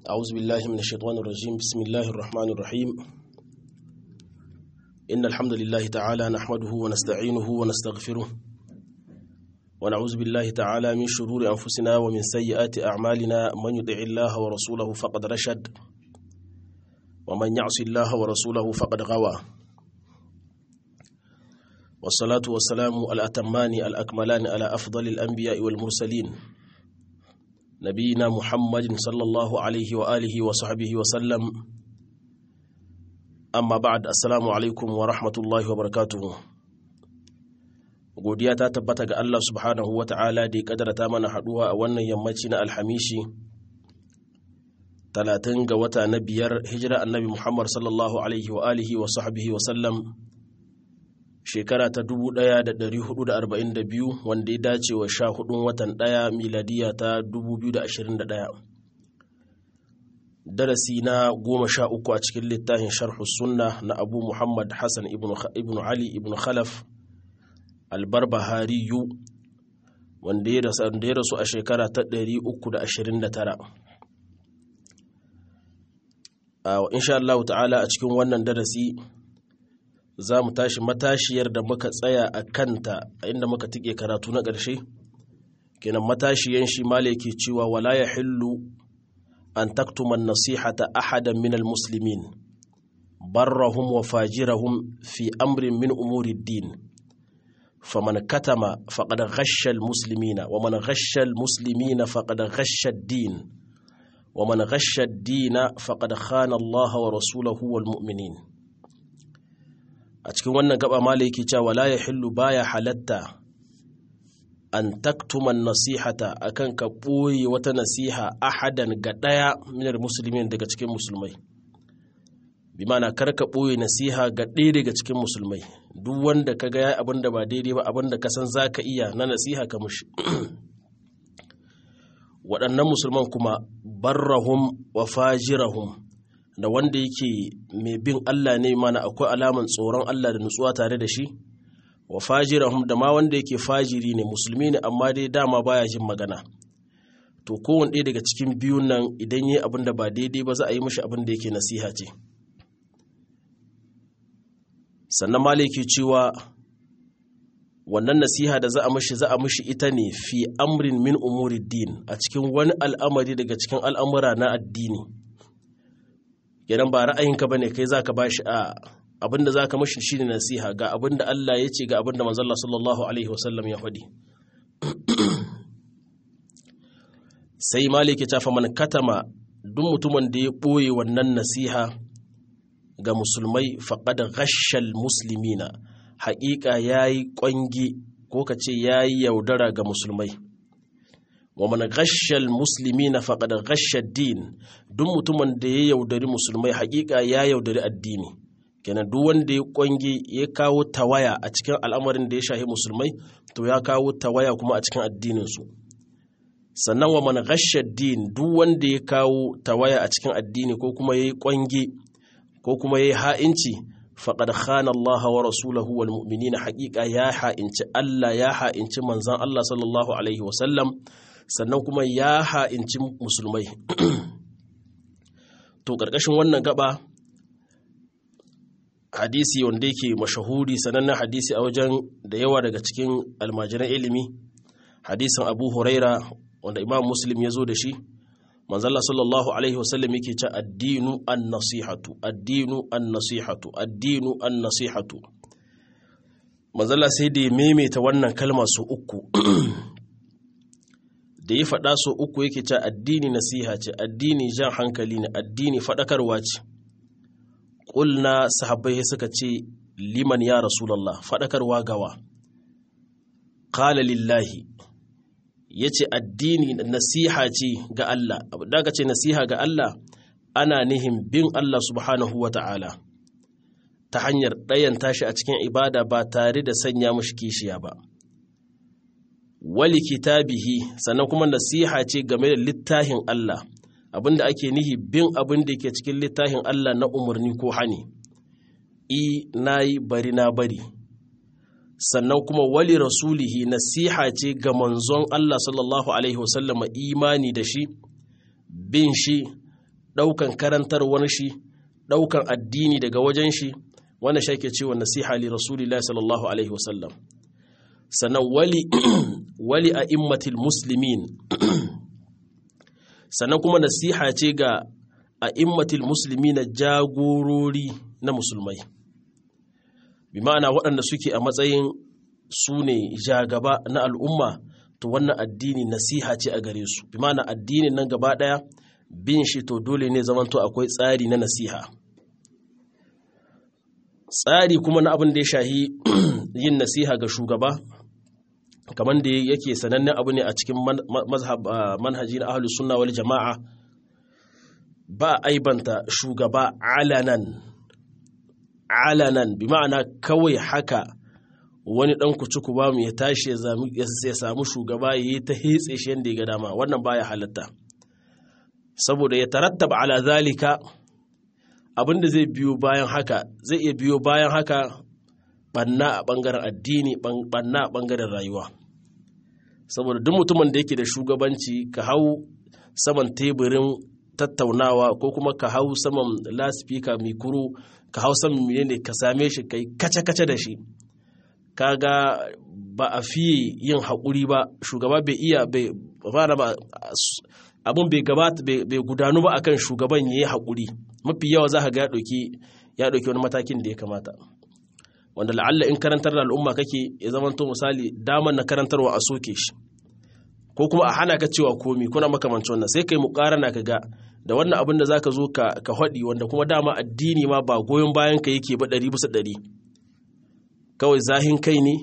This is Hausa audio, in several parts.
أعوذ بالله من الشيطان الرجيم بسم الله الرحمن الرحيم إن الحمد لله تعالى نحمده ونستعينه ونستغفره ونعوذ بالله تعالى من شرور أنفسنا ومن سيئات أعمالنا من يطع الله ورسوله فقد رشد ومن يعص الله ورسوله فقد غوى والصلاة والسلام الأتمان الأكملان على أفضل الأنبياء والمرسلين نبينا محمد صلى الله عليه وآله وصحبه وسلم أما بعد السلام عليكم ورحمة الله وبركاته godiya ta tabbata ga Allah subhanahu wa ta'ala da ya kadarta mana haduwa a wannan yammaci na alhamishi talatin ga wata na biyar hijira annabi Muhammad sallallahu alaihi wa alihi wa sahbihi wa sallam shekara ta 1442 wanda ya dace wa sha hudun watan ɗaya miladiya ta 2021 darasi na goma sha uku a cikin littafin sharhu sunna na abu muhammad hassan ibn ali ibn khalaf albarbahariyu wanda ya rasu a shekara ta 329 insha Allah ta'ala a cikin wannan darasi za mu tashi matashiyar da muka tsaya a kanta a inda muka tike karatu na ƙarshe kenan matashiyan shi male ke cewa wala ya hillu an taktuman nasihata ahadan min almuslimin barrahum wa fajirahum fi amrin min umuri din faman katama faqad ghashsha almuslimina wa man ghashsha almuslimina faqad ghashsha ad-din wa man ghashsha ad-din faqad khana Allah wa rasulahu wal mu'minin a cikin wannan gaba mala yake cewa la yahillu baya halatta an taktuman nasihata akan ka ɓoye wata nasiha ahadan ga ɗaya minar musulmin daga cikin musulmai bi mana kar ka ɓoye nasiha ga ɗaya daga cikin musulmai duk wanda ka ga abin da ba daidai ba abin da ka san za ka iya na nasiha ka mushi waɗannan musulman kuma barrahum wa fajirahum da wanda yake mai bin Allah ne mana akwai alaman tsoron Allah da nutsuwa tare da shi wa fajirahum da ma wanda yake fajiri ne musulmi ne amma dai dama baya jin magana to kowane ɗaya daga cikin biyun nan idan yi abin da ba daidai ba za a yi mishi abin da yake nasiha ce sannan ma yake cewa wannan nasiha da za a mishi za a mishi ita ne fi amrin min umuri din a cikin wani al'amari daga cikin al'amura na addini kenan ba ra'ayinka bane kai zaka bashi a abinda zaka mashi shine nasiha ga abinda Allah ya ce ga abinda manzon Allah sallallahu alaihi wasallam ya faɗi sai maliki ta fa man katama duk mutumin da ya boye wannan nasiha ga musulmai faqad ghashal muslimina haƙiƙa yayi ƙwangi ko ka ce yayi yaudara ga musulmai wa man ghashal muslimina faqad ghashad din duk mutumin da ya yaudari musulmai hakika ya yaudari addini kenan duk wanda ya kwange ya kawo tawaya a cikin al'amarin da ya shahi musulmai to ya kawo tawaya kuma a cikin addinin su sannan wa man ghashad din duk wanda ya kawo tawaya a cikin addini ko kuma yayi kwange ko kuma yayi ha'inci faqad khana Allah wa rasulahu wal mu'minina hakika ya ha'inci Allah ya ha'inci manzon Allah sallallahu alaihi wa sallam sannan kuma ya ha'inci musulmai to ƙarƙashin wannan gaba hadisi wanda yake mashahuri sanannen hadisi a wajen da yawa daga cikin almajiran ilimi hadisin abu huraira wanda imam muslim ya zo da shi manzala sallallahu alaihi wasallam yake ce addinu an nasihatu addinu an nasihatu addinu an nasihatu manzala sai da ya maimaita wannan kalma su uku da ya faɗa so uku yake ce addini nasiha ce addini jan hankali ne addini faɗakarwa ce ƙulna sahabbai suka ce liman ya rasulallah faɗakarwa gawa ƙala lillahi ya ce addini nasiha ce ga Allah daga ce nasiha ga Allah ana nihin bin Allah subhanahu wa ta'ala ta hanyar ɗayan tashi a cikin ibada ba tare da sanya mashi kishiya ba. wali kitabihi sannan kuma nasiha ce game da littafin Allah abinda ake nihi bin abin da ke cikin littafin Allah na umarni ko hani i nayi bari na bari sannan kuma wali rasulihi nasiha ce ga manzon Allah sallallahu alaihi wasallama imani da shi bin shi ɗaukan karantarwar shi ɗaukan addini daga wajen shi wannan shi ake cewa nasiha li rasulillahi sallallahu alaihi wasallam sannan wali wali a immatil muslimin sannan kuma nasiha ce ga a immatil musulmi na jagorori na musulmai bi ma'ana waɗanda suke a matsayin su ne jagaba na al'umma to wannan addini nasiha ce a gare su bi ma'ana addinin nan gaba ɗaya bin shi to dole ne zamanto akwai tsari na nasiha tsari kuma na abin da ya shahi yin nasiha ga shugaba kamar da yake sanannen abu ne a cikin manhaji na ahlus sunna wal jama'a ba aibanta shugaba alanan alanan bi ma'ana kawai haka wani dan kucuku ba mu ya tashi ya samu shugaba ya yi ta hetse shi yadda ya ga dama wannan baya halatta saboda ya tarattaba ala zalika abinda zai biyo bayan haka zai iya biyo bayan haka banna a bangaren addini banna a bangaren rayuwa saboda duk mutumin da yake da shugabanci ka hau saman teburin tattaunawa ko kuma ka hau saman laspika mikuru ka hau saman menene ka same shi kai kace-kace da shi kaga ba a fiye yin haƙuri ba shugaba bai iya bai fara ba abin bai gabata bai gudanu ba akan shugaban ya yi haƙuri mafi yawa za ka ga ya ɗauki wani matakin da ya kamata wanda la'alla in karantar da al'umma kake ya zamanto misali damar na karantarwa a soke shi ko kuma a hana ka cewa komi kuna makamancin wannan sai kai muƙarana ka ga da wannan abin da zaka zo ka ka haɗi wanda kuma dama addini ma ba goyon bayan ka yake ba ɗari bisa ɗari kawai zahin kai ne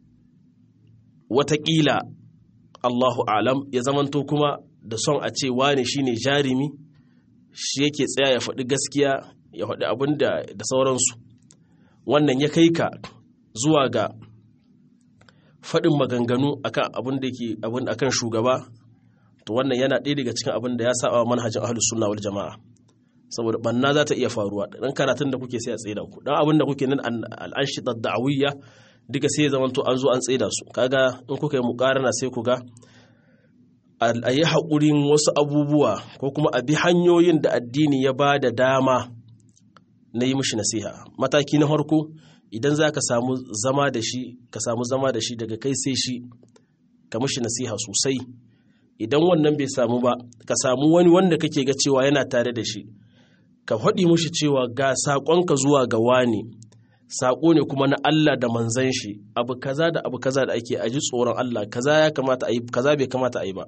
watakila Allahu alam ya zamanto kuma da son a ce wane shine jarimi shi yake tsaya ya faɗi gaskiya ya faɗi abin da da sauransu wannan ya kai ka zuwa ga faɗin maganganu akan abin da ke abin akan shugaba to wannan yana ɗaya daga cikin abin da ya saba manhajin ahlus sunna wal jama'a saboda banna za ta iya faruwa dan karatun da kuke sai a tsaida ku dan abin da kuke nan al'anshi da'awiyya duka sai ya zamanto an zo an tsaida su kaga in kuka yi muƙarana sai ku ga a yi haƙurin wasu abubuwa ko kuma a bi hanyoyin da addini ya ba da dama na yi mishi nasiha mataki na farko idan za ka samu zama da shi ka samu zama da shi daga kai sai shi ka mishi nasiha sosai idan wannan bai samu ba ka samu wani wanda kake ga cewa yana tare da shi ka faɗi mishi cewa ga saƙonka zuwa ga wani saƙo ne kuma na Allah da manzan shi abu kaza da abu kaza da ake aji tsoron Allah kaza ya kamata a yi kaza bai kamata a yi ba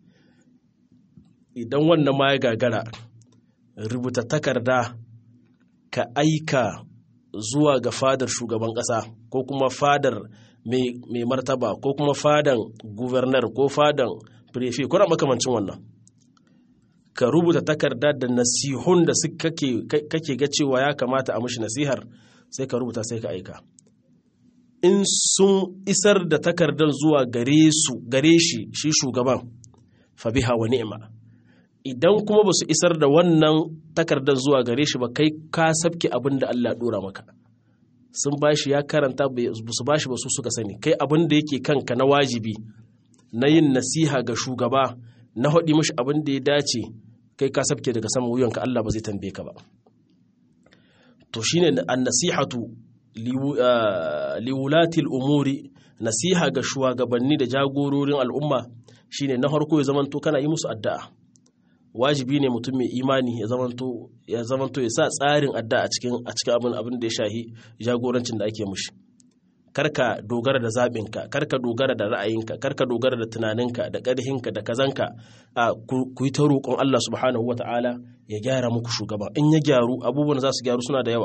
idan wannan ma ya gagara rubuta takarda ka aika zuwa ga fadar shugaban ƙasa ko kuma fadar mai martaba ko kuma fadan guvernar ko fadan prefe kuna makamancin wannan ka rubuta takarda da nasihun da kake ga cewa ya kamata a mashi nasihar sai ka rubuta sai ka aika in sun isar da takardar zuwa gare su gare shi shi shugaban fabiha wa ni'ima idan kuma ba su isar da wannan takardar zuwa gare shi ba kai ka sabke abin da Allah dora maka sun bashi ya karanta su bashi ba su suka sani kai abin da yake kanka na wajibi na yin nasiha ga shugaba na haɗi mashi abin da ya dace kai ka sabke daga sama wuyanka Allah ba zai tambaye ka ba to shine an-nasihatu liwulatil umuri nasiha ga shugabanni da jagororin al'umma shine na farko ya zamanto kana yi musu addu'a wajibi ne mutum mai imani ya zamanto ya zamanto ya sa tsarin addu'a a cikin a cikin abin abin da ya shahi jagorancin da ake mushi karka dogara da zaɓinka karka dogara da ra'ayinka karka dogara da tunaninka da ƙarhinka da kazanka a ku yi ta roƙon Allah subhanahu wata'ala ya gyara muku shugaba in ya gyaru abubuwan za su gyaru suna da yawa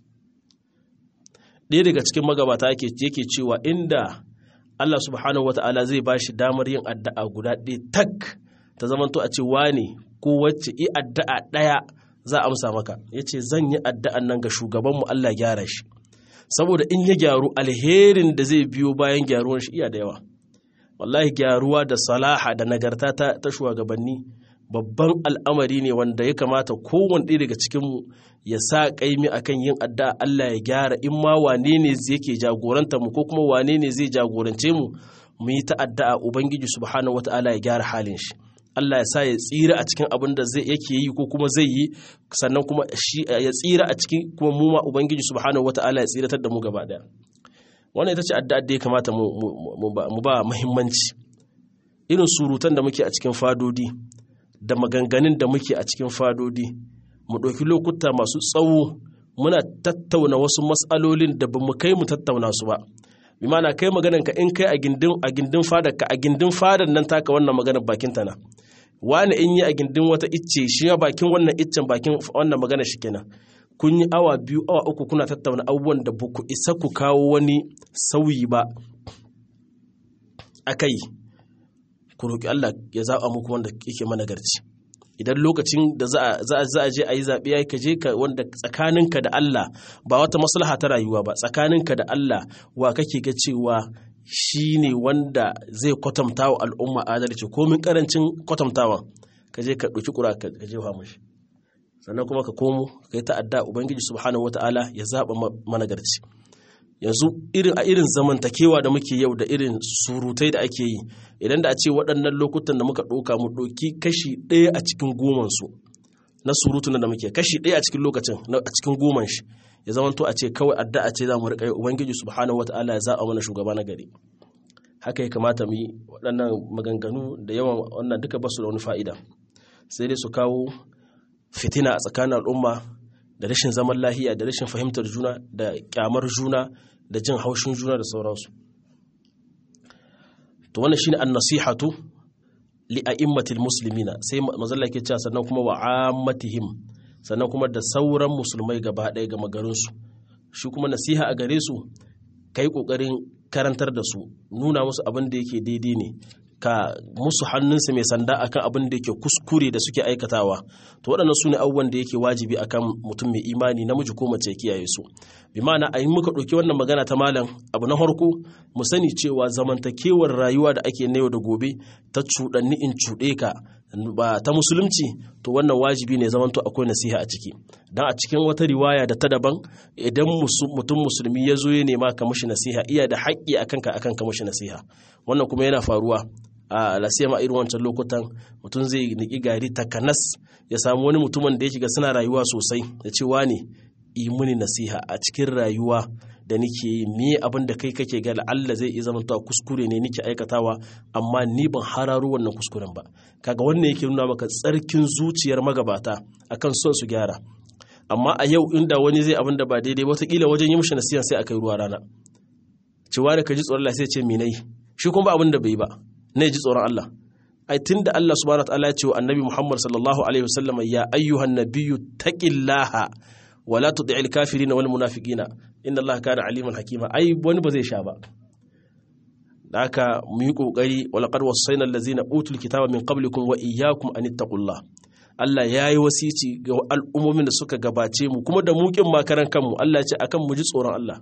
ɗaya daga cikin magabata yake cewa inda Allah subhanahu wata'ala zai ba shi damar yin addu'a guda ɗaya tak ta zamanto a ce wane ko wacce i addu'a ɗaya za a amsa maka ya ce zan yi addu'an nan ga shugabanmu Allah gyara shi saboda in ya gyaru alherin da zai biyo bayan gyaruwan shi iya da yawa wallahi gyaruwa da salaha da nagarta ta, ta shugabanni babban al'amari ne wanda ya kamata kowane ɗaya daga cikinmu ya sa ƙaimi akan yin addu'a Allah ya gyara in ma wane ne yake jagoranta mu ko kuma wane ne zai jagorance mu mu yi ta addu'a ubangiji subhanahu wata'ala ya gyara halin shi Allah ya sa ya tsira a cikin abin da zai yake yi ko kuma zai yi sannan kuma shi ya tsira a cikin kuma mu ma ubangiji subhanahu wataala ya tsiratar da mu gaba daya wannan ita ce addu'a da ya kamata mu ba muhimmanci irin surutan da muke a cikin fadodi da maganganun da muke a cikin fadodi mu ɗauki lokuta masu tsawo muna tattauna wasu matsalolin da ba mu kai mu tattauna su ba bi mana kai maganan ka in kai a gindin a gindin fadar ka a gindin fadar nan taka wannan maganar bakin ta na wani in yi a gindin wata icce shi ya bakin wannan iccen bakin wannan magana shi kenan kun yi awa biyu awa uku kuna tattauna abubuwan da ba ku isa ku kawo wani sauyi ba akai ku roƙi Allah ya zaɓa muku wanda yake managarci idan lokacin da za a je a yi zaɓe ya ka je ka wanda tsakaninka da Allah ba wata maslaha ta rayuwa ba tsakaninka da Allah wa kake ga cewa shi ne wanda zai kwatanta wa al'umma adalci komin karancin kwatantawan ka je ka ɗauki ƙura ka je mashi sannan kuma ka komo ka yi ta'adda ubangiji subhanahu wata'ala ya zaɓa managarci yanzu irin a irin zamantakewa da muke yau da irin surutai da ake yi idan da a ce waɗannan lokutan da muka ɗauka mu ɗauki kashi ɗaya a cikin goman su na surutun da muke kashi ɗaya a cikin lokacin a cikin goman shi ya zama to a ce kawai addu'a ce za mu riƙa yi ubangiji subhanahu wataala ya zaɓa mana shugaba na gari haka ya kamata mu yi waɗannan maganganu da yawan wannan duka ba su da wani fa'ida sai dai su kawo fitina a tsakanin al'umma da rashin zaman lahiya da rashin fahimtar juna da kyamar juna da jin haushin juna da sauransu to wannan shine an-nasihatu li a'immatil muslimina sai mazalla ke cewa sannan kuma wa ammatihim sannan kuma da sauran musulmai gaba ɗaya ga magarinsu shi kuma nasiha a gare su kai kokarin karantar da su nuna musu abin da yake daidai ne ka musu hannunsa mai sanda akan abin da yake kuskure da suke aikatawa to waɗannan su ne abubuwan da yake wajibi akan mutum mai imani namiji ko mace ya kiyaye su bi ma'ana a yi muka ɗauki wannan magana ta malam abu na farko mu sani cewa zamantakewar rayuwa da ake na yau da gobe ta cuɗanni in cuɗe ka ba ta musulunci to wannan wajibi ne zamanto akwai nasiha a ciki dan a cikin wata riwaya da ta daban idan mutum musulmi ya zo ya nema ka mashi nasiha iya da haƙƙi akan ka akan ka mashi nasiha wannan kuma yana faruwa a lasiyama irin wancan lokutan mutum zai niki gari takanas ya samu wani mutumin da ya shiga suna rayuwa sosai da cewa ne yi muni nasiha a cikin rayuwa da nike yi me abin da kai kake ga Allah zai iya zamantawa kuskure ne nike aikatawa amma ni ban hararo wannan kuskuren ba kaga wannan yake nuna maka tsarkin zuciyar magabata akan son su gyara amma a yau inda wani zai abin da ba daidai wataƙila wajen yi mishi nasiha sai aka yi ruwa rana cewa da ka ji tsoron Allah sai ce minai shi kuma ba abin da bai ba ne ji tsoron Allah ai tunda Allah subhanahu wa ta'ala ya ce wa annabi Muhammad sallallahu alaihi wasallam ya ayyuhan nabiyyu taqillaha wa la tud'il kafirin wal munafiqina inna Allah kana aliman hakima ai wani ba zai sha ba da haka mu yi kokari wa laqad wassayna allazina utul kitaba min qablikum wa iyyakum an ittaqullah Allah ya yi wasici ga al'ummomin da suka gabace mu kuma da mukin makaran kanmu Allah ya ce akan mu ji tsoron Allah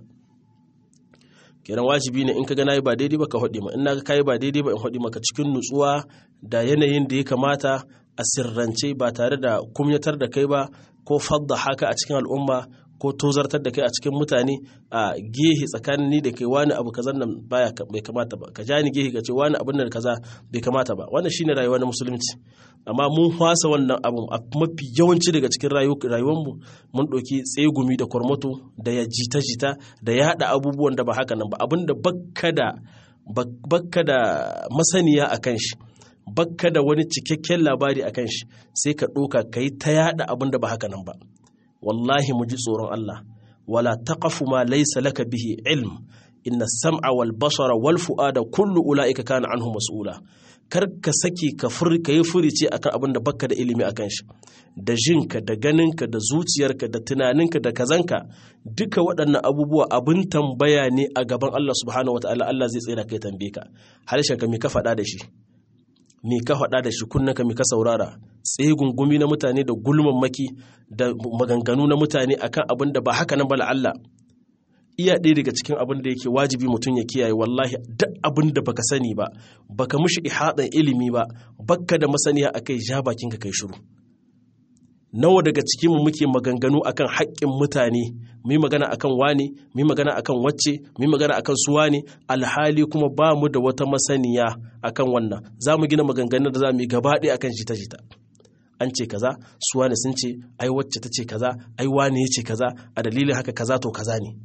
kenan wajibi ne in ka ga nayi ba daidai ba ka haɗe ma in na kai ba daidai ba in haɗe maka cikin nutsuwa da yanayin da ya kamata a sirrance ba tare da kumyatar da kai ba ko fadda haka a cikin al'umma ko tozartar da kai a cikin mutane a gehe tsakanin ni da kai wani abu kaza nan baya bai kamata ba ka ja ni gehe ka ce wani abin nan kaza bai kamata ba wannan shine rayuwa na musulunci amma mun fasa wannan abu a mafi yawanci daga cikin rayuwarmu mun ɗauki tsegumi da kwarmato da ya jita-jita da ya haɗa abubuwan da ba haka nan ba abin da bakka da bakka da masaniya a kan shi bakka da wani cikakken labari a kan shi sai ka ɗoka ka yi ta yaɗa abin da ba haka nan ba wallahi mu ji tsoron Allah wala taqafu ma laysa laka bihi ilm inna sam'a wal basara wal fu'ada kullu ulaika kana anhu mas'ula kar ka saki ka fur ka yi furice akan abin da baka da ilimi akan shi da jinka da ganinka da zuciyarka da tunaninka da kazanka duka waɗannan abubuwa abin tambaya ne a gaban Allah subhanahu wataala Allah zai tsira kai tambaye ka harshen ka me ka faɗa da shi me ka faɗa da shi kunnaka me ka saurara tsaye gungumi na mutane da gulmammaki da maganganu na mutane akan abin da ba haka nan ba Allah iya ɗaya daga cikin abin da yake wajibi mutum ya kiyaye wallahi duk abin da baka sani ba baka mushi ihadan ilimi ba bakka da masaniya akai ja bakin ka kai shiru nawa daga cikinmu muke maganganu akan haƙƙin mutane mu yi magana akan wani mu yi magana akan wacce mu yi magana akan su wani alhali kuma ba mu da wata masaniya akan wannan za mu gina maganganun da za mu yi gaba ɗaya akan jita-jita an ce kaza su wani sun ce ai wacce ta ce kaza ai wani ya ce kaza a dalilin haka kaza to kaza ne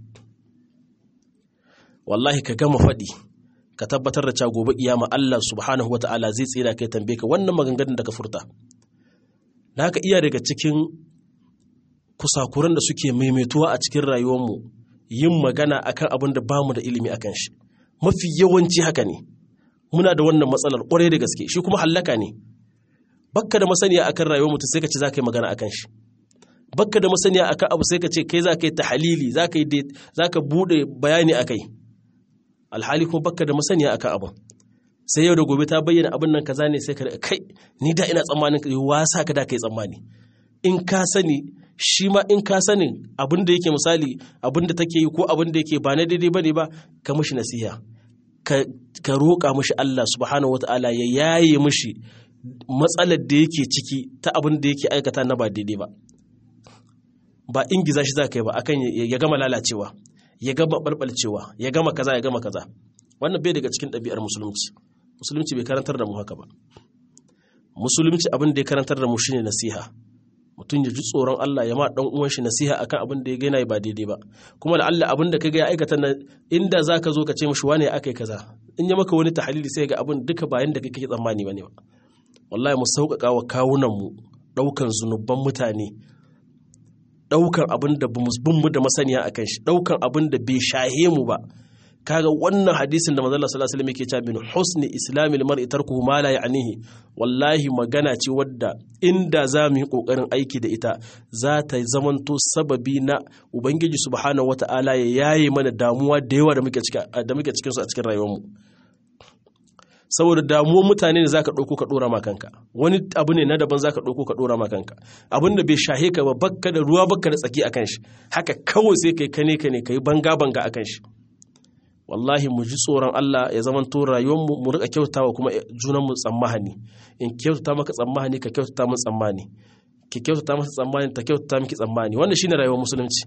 wallahi ka gama faɗi ka tabbatar da cewa gobe kiyama Allah subhanahu wata'ala zai tsira kai tambaye ka wannan maganganun da ka furta da haka iya daga cikin kusakuran da suke maimaituwa a cikin rayuwarmu yin magana akan abin da bamu da ilimi akan shi mafi yawanci haka ne muna da wannan matsalar kwarai da gaske shi kuma hallaka ne bakka da masaniya akan rayuwar mutum sai ka ce za ka yi magana akan shi bakka da masaniya akan abu sai ka ce kai za ka yi tahalili za ka yi za ka bude bayani akai alhali kuma bakka da masaniya akan abin sai yau da gobe ta bayyana abin nan kaza ne sai ka kai ni da ina tsammanin wasa ka da kai tsammani in ka sani shi ma in ka sanin abin da yake misali abin da take yi ko abin da yake ba na daidai bane ba ka mishi nasiha ka roƙa mishi Allah subhanahu wataala ya yaye mishi matsalar da yake ciki ta abin da yake aikata na ba daidai ba ba ingiza shi za ka yi ba akan ya gama lalacewa ya gama balbalcewa ya gama kaza ya gama kaza wannan bai daga cikin ɗabi'ar musulunci musulunci bai karantar da mu haka ba musulunci abin da ya karantar da mu shine nasiha mutum ya ji tsoron Allah ya ma dan uwan shi nasiha akan abin da ya gaina ba daidai ba kuma da Allah abin da kaga ya aikata na inda zaka zo ka ce mishi wane akai kaza in ya maka wani tahlili sai ga abin duka bayan da kake tsammani bane ba wallahi mu sauƙaƙa wa kawunan mu daukan zunuban mutane daukan abin da bin mu da masaniya akan shi daukan abin da bai shahe mu ba kaga wannan hadisin da manzon sallallahu alaihi wasallam yake cewa min husni islamil mar'i tarkuhu ma la ya'nihi wallahi magana ce wadda inda za mu yi kokarin aiki da ita za ta zamanto sababi na ubangiji subhanahu wata'ala ya yaye mana damuwa da yawa da muke cikin da muke cikin su a cikin rayuwar mu saboda damuwar mutane ne zaka dauko ka dora ma kanka wani abu ne na daban zaka dauko ka dora ma kanka abin da bai shahe ka ba bakka da ruwa bakka da tsaki akan shi haka kawai sai kai kane kane kai banga banga akan shi wallahi mu ji tsoron Allah ya zama to rayuwarmu mu rika kyautawa kuma junanmu tsammani in kyautata maka tsammani ka kyautata min tsammani ki kyautata masa tsammani ta kyautata miki tsammani wannan shine rayuwar musulunci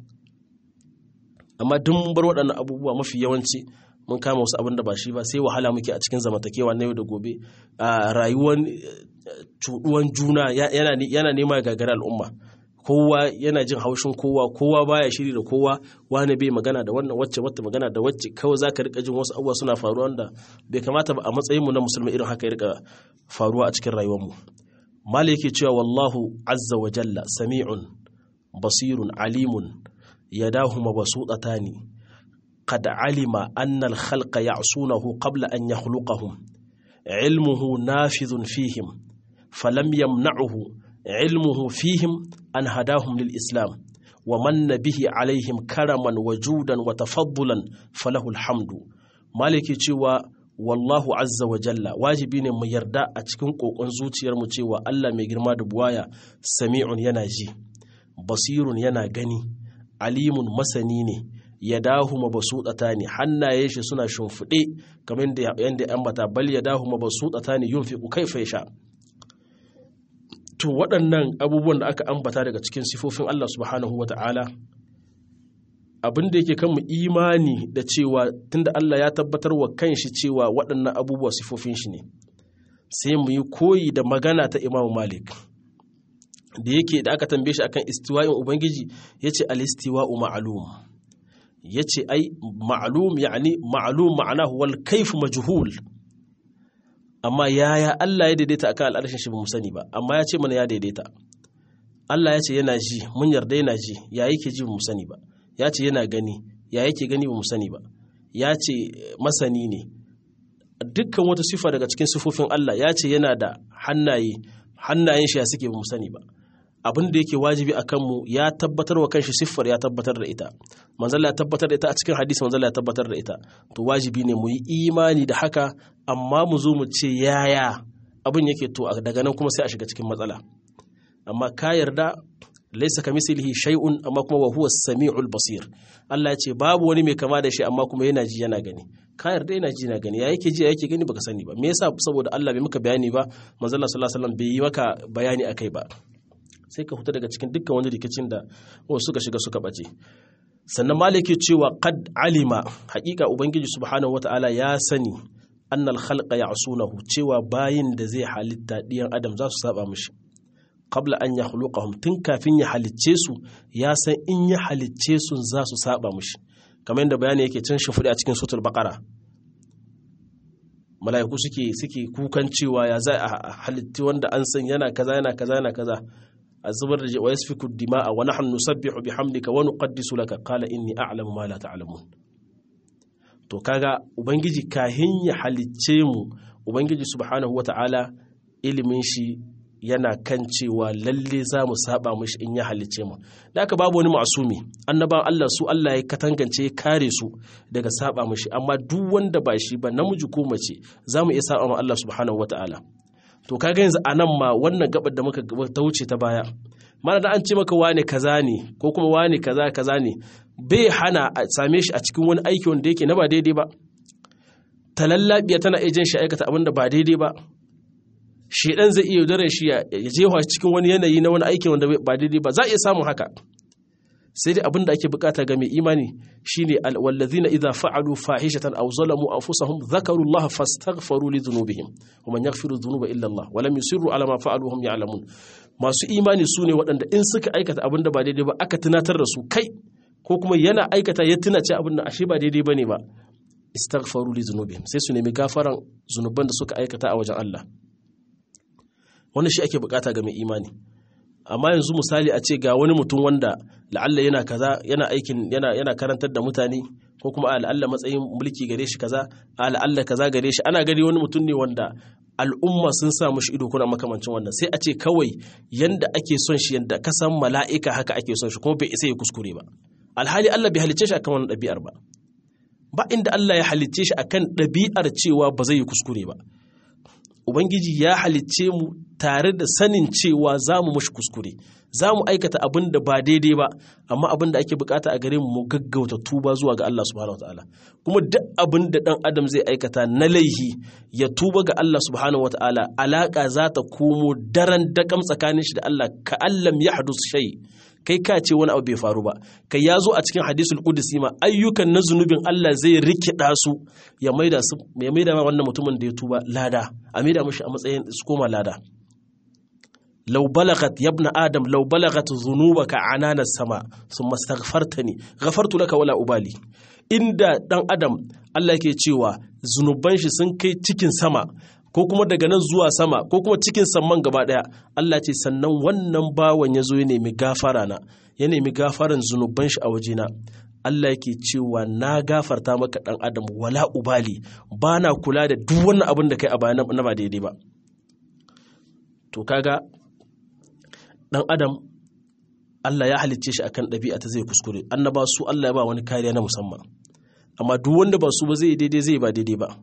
amma duk mun bar waɗannan abubuwa mafi yawanci mun kama wasu abin da ba shi ba sai wahala muke a cikin zamantakewa na yau da gobe a rayuwar cuɗuwan juna yana nema gagara al'umma kowa yana jin haushin kowa kowa baya shiri da kowa wani bai magana da wannan wacce wata magana da wacce kawai za ka rika jin wasu abubuwa suna faruwa wanda bai kamata ba a matsayinmu na musulmi irin haka ya rika faruwa a cikin rayuwarmu mali yake cewa wallahu azza wa jalla sami'un basirun alimun yadahu mabsutatani qad alima anna al-khalqa ya'sunahu qabla an yakhluqahum ilmuhu nafidhun fihim falam yamna'uhu علمه فيهم أن هداهم للإسلام ومن به عليهم كرما وجودا وتفضلا فله الحمد مالك cewa wallahu azza wa jalla wajibi ne mu yarda a cikin kokon zuciyar mu cewa Allah mai girma da buwaya sami'un yana ji basirun yana gani alimun masani ne ya dahu mabasuɗata ne hannaye shi suna shimfiɗe kamar yadda ya ambata bal ya dahu mabasuɗata ne yunfiqu kaifa yasha to waɗannan abubuwan da aka ambata daga cikin sifofin Allah subhanahu wa ta'ala abin da yake kanmu imani da cewa tunda Allah ya tabbatar wa kanshi cewa waɗannan abubuwa sifofin shi ne sai mu yi koyi da magana ta Imam Malik da yake da aka tambaye shi akan istiwa'in ubangiji yace al-istiwa'u ma'lum yace ai ma'lum yani ma'lum ma'anahu wal kayf majhul amma yaya Allah ya daidaita akan al'arshin shi ba mu sani ba amma ya ce mana ya daidaita Allah ya ce yana ji mun yarda yana ji ya yake ji ba mu sani ba ya ce yana gani ya yake gani ba mu sani ba ya ce masani ne dukkan wata sifa daga cikin sifofin Allah ya ce yana da hannaye hannayen shi ya suke ba mu sani ba abin da yake wajibi a kanmu ya tabbatar wa kanshi siffar ya tabbatar da ita manzala ya tabbatar da ita a cikin hadisi manzala ya tabbatar da ita to wajibi ne mu yi imani da haka amma mu zo mu ce yaya abin yake to daga nan kuma sai a shiga cikin matsala amma ka yarda laisa ka mislihi shay'un amma kuma wa huwa samiul basir Allah ya ce babu wani mai kama da shi amma kuma yana ji yana gani ka yarda yana ji yana gani ya yake ji ya yake gani baka sani ba me yasa saboda Allah bai maka bayani ba manzo Allah sallallahu alaihi wasallam bai yi maka bayani akai ba sai ka huta daga cikin dukkan wani rikicin da wasu suka shiga suka bace sannan maliki cewa qad alima haƙiƙa ubangiji subhanahu wataala ya sani annal khalqa ya'sunahu cewa bayin da zai halitta diyan adam za su saba mishi qabla an yakhluqahum tun kafin ya halicce su ya san in ya halicce su za su saba mishi kamar yadda bayani yake can shimfiɗi a cikin sutul baqara mala'iku suke suke kukan cewa ya za a halitti wanda an san yana kaza yana kaza yana kaza a zubar da wa yasfiku dima'a wa nahnu nusabbihu bihamdika wa nuqaddisu laka qala inni a'lamu ma la ta'lamun to kaga ubangiji kahin ya halicce mu ubangiji subhanahu wata'ala ilimin shi yana kan cewa lalle za mu saba mishi in ya halicce mu da aka babu wani masumi annaban Allah su Allah ya katangance ya kare su daga saba mishi amma duk wanda ba shi ba namiji ko mace za mu iya saba ma Allah subhanahu wata'ala to kaga yanzu anan ma wannan gabar da muka ta wuce ta baya mana da an ce maka wane kaza ne ko kuma wane kaza kaza ne bai hana a same shi a cikin wani aiki wanda yake na ba daidai ba talallabiya tana iya jin shi aikata abin da ba daidai ba shedan zai iya yaudarar shi ya jefa cikin wani yanayi na wani aiki wanda ba daidai ba za a iya samun haka sai dai abin da ake bukata ga mai imani shine wallazina idza fa'alu fahishatan aw zalamu anfusahum dhakaru Allah fastaghfaru li dhunubihim wa man yaghfiru dhunuba illa Allah wa lam yusirru ala ma fa'alu hum ya'lamun masu imani sune waɗanda in suka aikata abin da ba daidai ba aka tunatar da su kai ko kuma yana aikata ya tuna ce abin da ashe ba daidai bane ba istaghfaru li dhunubihim sai su nemi gafaran zunuban da suka aikata a wajen Allah wannan shi ake bukata ga mai imani amma yanzu misali a ce ga wani mutum wanda la'alla yana kaza yana aikin yana yana karantar da mutane ko kuma a la'alla matsayin mulki gare shi kaza a la'alla kaza gare shi ana gari wani mutum ne wanda al'umma sun sa mushi ido kuna makamancin wannan sai a ce kawai yanda ake son shi yanda ka san mala'ika haka ake son shi kuma bai isa ya kuskure ba alhali Allah bai halicce shi akan wannan ɗabi'ar ba ba inda Allah ya halicce shi akan ɗabi'ar cewa ba zai yi kuskure ba Ubangiji ya halicce mu tare da sanin cewa za mu mashi kuskure, za mu aikata abin da ba daidai ba, amma abin da ake bukata a gare mu mu gaggauta tuba zuwa ga Allah subhanahu wataala. Kuma duk abin da ɗan Adam zai aikata na laihi ya tuba ga Allah subhanahu wataala alaƙa za ta komo daren daƙam tsakanin shi da Allah ka allam ya hadus shai. kai ka ce wani abu bai faru ba kai ya zo a cikin hadisul qudsi ma ayyukan na zunubin Allah zai rikida su ya maida su ya maida ma wannan mutumin da ya tuba lada a maida mishi a matsayin su koma lada law balagat yabna adam law balagat dhunubaka anana sama thumma astaghfartani ghafartu laka wala ubali inda dan adam Allah yake cewa zunuban shi sun kai cikin sama ko kuma daga nan zuwa sama ko kuma cikin samman gaba daya Allah ce sannan wannan bawan ya zo ya nemi gafara na ya nemi gafaran zunuban shi a wajena Allah yake cewa na gafarta maka dan adam wala ubali ba na kula da duk wannan abin da kai a baya na ba daidai ba to kaga dan adam Allah ya halicce shi akan ɗabi'a ta zai kuskure annaba su Allah ya ba wani kariya na musamman amma duk wanda ba su ba zai daidai zai ba daidai ba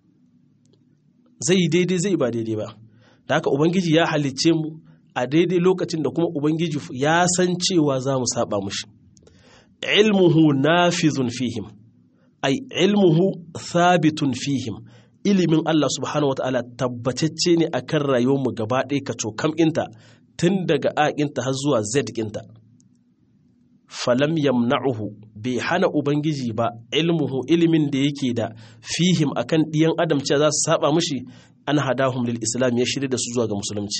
zai yi daidai zai ba daidai ba da haka ubangiji ya halicce mu a daidai lokacin da kuma ubangiji ya san cewa za mu saba mushi ilmuhu nafizun fihim ai ilmuhu thabitun fihim ilimin Allah subhanahu wataala tabbatacce ne akan rayuwar mu gaba ɗaya ka cokam inta tun daga aƙinta har zuwa z ɗinta falam yamna'uhu bai hana ubangiji ba ilmuhu ilimin da yake da fihim akan ɗiyan adam cewa za su saba mushi an hadahum lil islam ya shirya da su zuwa ga musulunci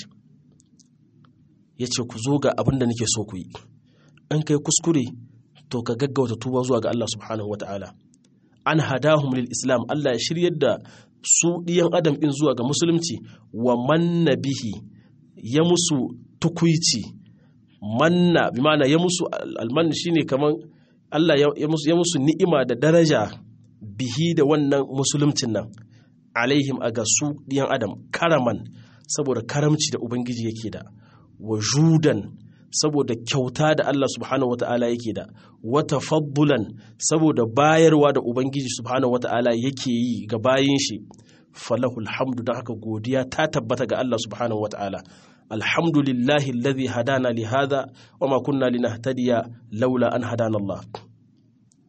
ya ce ku zo ga abin da nake so ku yi an kai kuskure to ka gaggauta tuba zuwa ga Allah subhanahu wa ta'ala an hadahum lil islam Allah ya shiryar da su ɗiyan adam ɗin zuwa ga musulunci wa manna bihi ya musu tukuici manna bi ma'ana ya musu alman shine kaman Allah ya musu ya musu ni'ima da daraja bihi da wannan musuluncin nan alaihim a ga su ɗiyan adam karaman saboda karamci da ubangiji yake da wa judan saboda kyauta da Allah subhanahu wata'ala yake da wata faddulan saboda bayarwa da ubangiji subhanahu wata'ala yake yi ga bayin shi falahul hamdu don haka godiya ta tabbata ga Allah subhanahu wata'ala alhamdulillahi alladhi hadana li hadha wa ma kunna linahtadiya laula an hadana Allah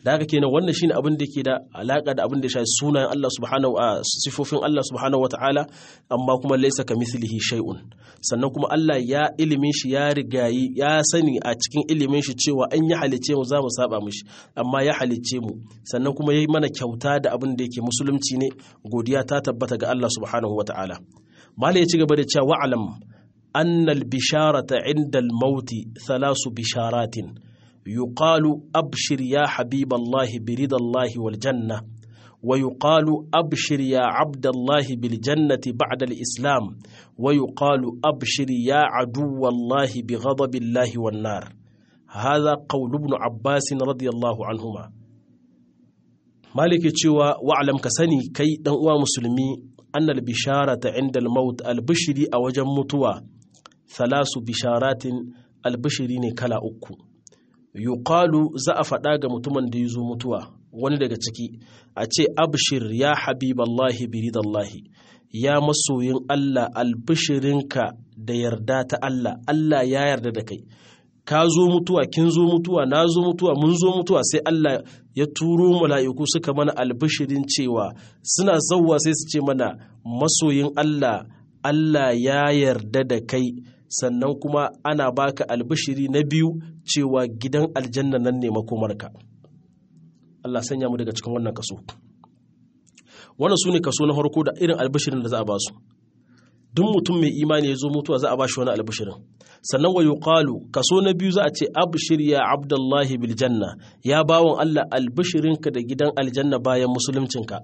da haka kenan wannan shine abin da yake da alaka da abin da ya shafi sunayen Allah subhanahu wa sifofin Allah subhanahu wa ta'ala amma kuma laysa kamithlihi shay'un sannan kuma Allah ya ilimin shi ya rigayi ya sani a cikin ilimin shi cewa an ya halice mu za mu saba mishi amma ya halice mu sannan kuma yayi mana kyauta da abin da yake musulunci ne godiya ta tabbata ga Allah subhanahu wa ta'ala mala ya ci gaba da cewa wa'lam annal bisharata inda al-mauti thalasu bisharatin يقال أبشر يا حبيب الله برضا الله والجنة ويقال أبشر يا عبد الله بالجنة بعد الإسلام ويقال أبشر يا عدو الله بغضب الله والنار هذا قول ابن عباس رضي الله عنهما مالك تشوى واعلم كسني كي دنوا مسلمي أن البشارة عند الموت البشري أو جمتوا ثلاث بشارات البشرين كلا أكو yuqalu za a faɗa ga mutumin da ya zo mutuwa wani daga ciki a ce abshir ya habiballahi biridallahi ya masoyin Allah albishirinka da yarda ta Allah Allah ya yarda da kai ka zo mutuwa kin zo mutuwa na zo mutuwa mun zo mutuwa sai Allah ya turo mala'iku suka mana albishirin cewa suna zauwa sai su ce mana masoyin Allah Allah ya yarda da kai sannan kuma ana baka albishiri na biyu cewa gidan aljanna nan ne makomarka Allah sanya mu daga cikin wannan kaso wannan su ne kaso na farko da irin albishirin da za a ba su duk mutum mai imani ya zo mutuwa za a ba shi wani albishirin sannan wa yuqalu kaso na biyu za a ce abshir ya abdullahi bil janna ya bawon Allah albishirinka da gidan aljanna bayan musuluncinka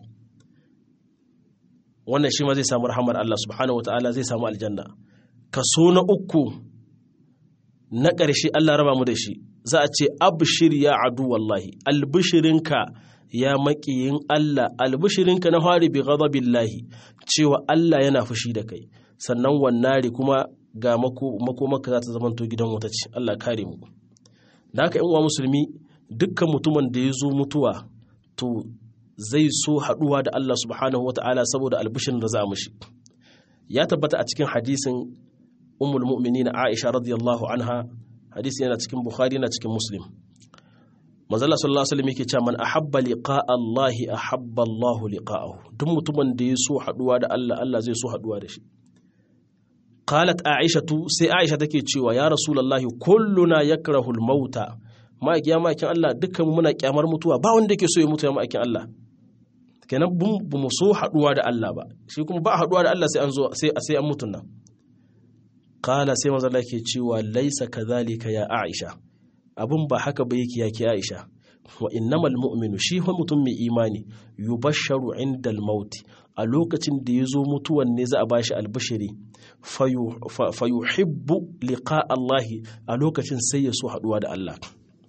wannan shi ma zai samu rahamar Allah subhanahu wataala zai samu aljanna kaso na uku na ƙarshe Allah raba mu da shi za a ce abshir ya adu wallahi albishirinka ya maƙiyin Allah albishirinka na fari bi ghadabillahi cewa Allah yana fushi da kai sannan wannari kuma ga makomaka za ta zamanto gidan wuta ce Allah kare mu da haka uwa musulmi dukkan mutumin da ya zo mutuwa to zai so haɗuwa da Allah subhanahu wa ta'ala saboda albishirin da za a mushi ya tabbata a cikin hadisin ummul mu'minin Aisha radiyallahu anha hadisi yana cikin Bukhari yana cikin Muslim manzala sallallahu alaihi wasallam yake cewa man ahabba liqa Allah ahabba Allah liqa'ahu duk mutumin da ya so haduwa da Allah Allah zai so haduwa da shi qalat Aisha tu sai Aisha take cewa ya rasulullahi kulluna yakrahu al-mauta ma'aikin ya ma'aikin Allah dukkan muna kyamar mutuwa ba wanda yake so ya mutu ya ma'aikin Allah kenan bu mu so haduwa da Allah ba shi kuma ba haduwa da Allah sai an zo sai sai an mutun nan Kala sai manzo Allah ke cewa laisa kadhalika ya Aisha abun ba haka ba yake yake Aisha wa innamal mu'minu shi fa mutum mai imani yubashsharu indal maut a lokacin da ya zo mutuwan ne za a bashi albashiri fayuhibbu liqa Allah a lokacin sai ya so haduwa da Allah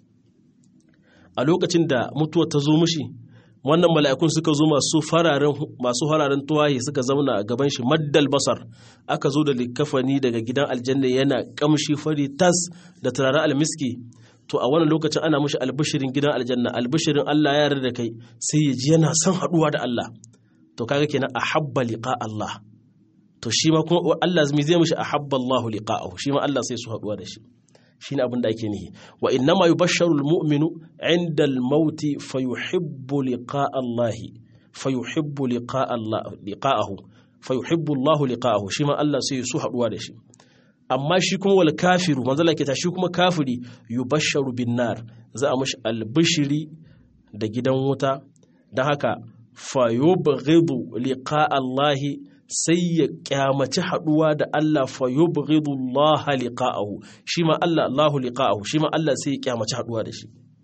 a lokacin da mutuwa ta zo mishi wannan mala'ikun suka zo masu fararen masu fararen tuwaye suka zauna a gaban shi maddal basar aka zo da likafani daga gidan aljanna yana kamshi fari tas da turaren almiski to a wannan lokacin ana mushi albishirin gidan aljanna albishirin Allah ya yarda da kai sai ya ji yana son haduwa da Allah to kaga kenan ahabba liqa Allah to shi ma kuma Allah zai zai mushi ahabba Allah liqa'ahu shi ma Allah sai su haduwa da shi shine abin da ake nihi wa innama yubashsharu almu'minu 'inda al-maut fayuhibbu liqa'a Allah fayuhibbu liqa'a Allah liqa'ahu fayuhibbu Allah liqa'ahu shi ma Allah sai su haduwa da shi amma shi kuma wal kafiru manzo Allah ke ta shi kuma kafiri yubashsharu bin nar za a mashi albishiri da gidan wuta dan haka fayubghidu liqa'a Allah sai ya kyamaci haduwa da Allah fa yubghidu Allah liqa'ahu shi ma Allah Allahu liqa'ahu shi ma Allah sai ya kyamaci haduwa da shi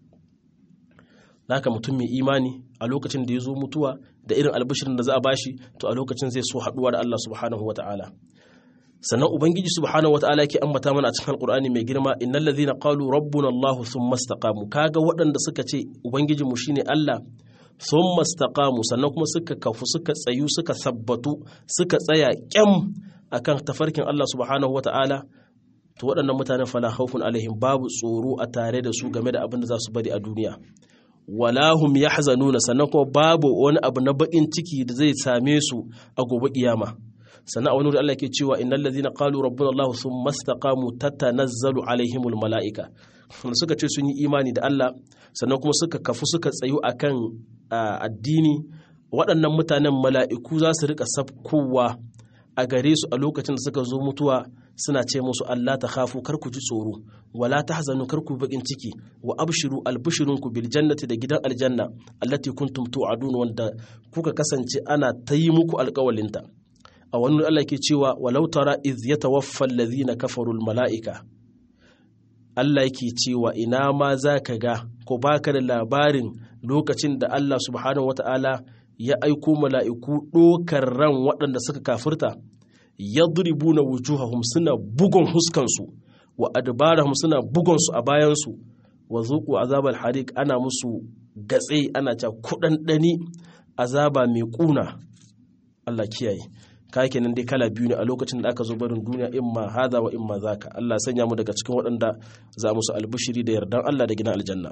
haka mutum mai imani a lokacin da ya zo mutuwa da irin albishirin da za a bashi to a lokacin zai so haduwa da Allah subhanahu wata'ala sannan ubangiji subhanahu wata'ala yake ambata mana a cikin alqur'ani mai girma innal ladhina qalu rabbuna Allah thumma istaqamu kaga waɗanda suka ce ubangijinmu shine Allah sun mastaqamu sannan kuma suka kafu suka tsayu suka sabbatu suka tsaya kyam akan tafarkin Allah subhanahu wata'ala to waɗannan mutanen fala khawfun alaihim babu tsoro a tare da su game da abin da za su bari a duniya wala hum yahzanuna sannan kuma babu wani abu na bakin ciki da zai same su a gobe kiyama sannan a wani wuri Allah yake cewa innal ladhina qalu rabbuna Allah thumma istaqamu tatanazzalu alaihimul malaika suka ce sun yi imani da Allah sannan kuma suka kafu suka tsayu akan addini waɗannan mutanen mala'iku za su rika sabkowa a gare su a lokacin da suka zo mutuwa suna ce musu Allah ta khafu kar ku ji tsoro wala tahzanu kar ku bakin ciki wa abshiru albishirunku bil jannati da gidan aljanna allati kuntum tu'adun wanda kuka kasance ana ta yi muku alƙawalinta a wani Allah ke cewa walau tara iz yatawaffa alladhina kafaru al mala'ika Allah yake cewa ina ma za ka ga ko baka da labarin lokacin da Allah subhanahu wata'ala ya aiko mala'iku ɗokar ran waɗanda suka kafirta yadribuna wujuhahum suna bugun huskansu wa adbarahum suna bugunsu a bayansu wa zuqu azabal hariq ana musu gatse ana ta kuɗanɗani azaba mai ƙuna Allah kiyaye kai kenan dai kala biyu ne a lokacin da aka zo barin duniya imma hada wa imma zaka Allah sanya mu daga cikin waɗanda za mu su albushiri da yardan Allah da gina aljanna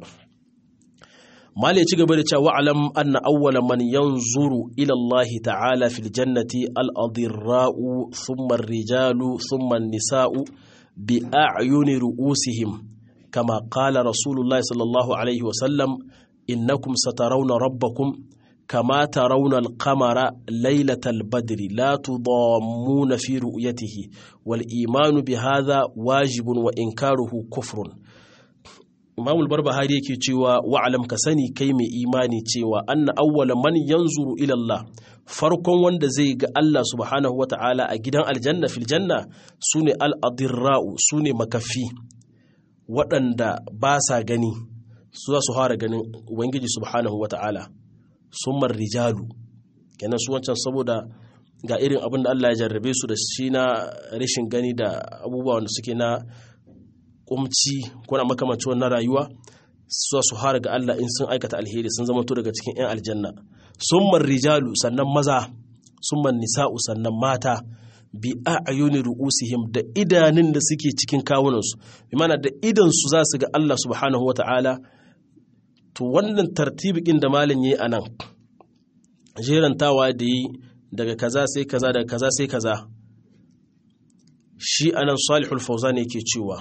mali ya ci gaba da cewa alam anna awwala man yanzuru ila Allah ta'ala fil jannati al adirra'u thumma ar-rijalu thumma an-nisa'u bi a'yuni ru'usihim kama qala rasulullah sallallahu alaihi wa sallam innakum satarawna rabbakum كما ترون القمر ليلة البدر لا تضامون في رؤيته والإيمان بهذا واجب وإنكاره كفر Imam al-Barbahari yake cewa wa'alam ka sani kai mai imani cewa anna awwala man yanzuru ila Allah farkon wanda zai ga Allah subhanahu wata'ala a gidan aljanna fil janna sune al-adirra'u sune makafi waɗanda ba sa gani su za su fara ganin ubangiji subhanahu wata'ala sumar rijalu kenan su wancan saboda ga irin abin da Allah ya jarrabe su da shi na rashin gani da abubuwa wanda suke na kumci ko na makamanci wannan rayuwa su su hara ga Allah in sun aikata alheri sun zama to daga cikin 'yan aljanna sumar rijalu sannan maza summan nisa'u sannan mata bi a'yuni ru'usihim da idanun da suke cikin kawunansu bi mana da idan su za su ga Allah subhanahu wata'ala to wannan tartibikin da malin yi a nan jerantawa da yi daga kaza sai kaza daga kaza sai kaza shi anan salihul fauzan yake cewa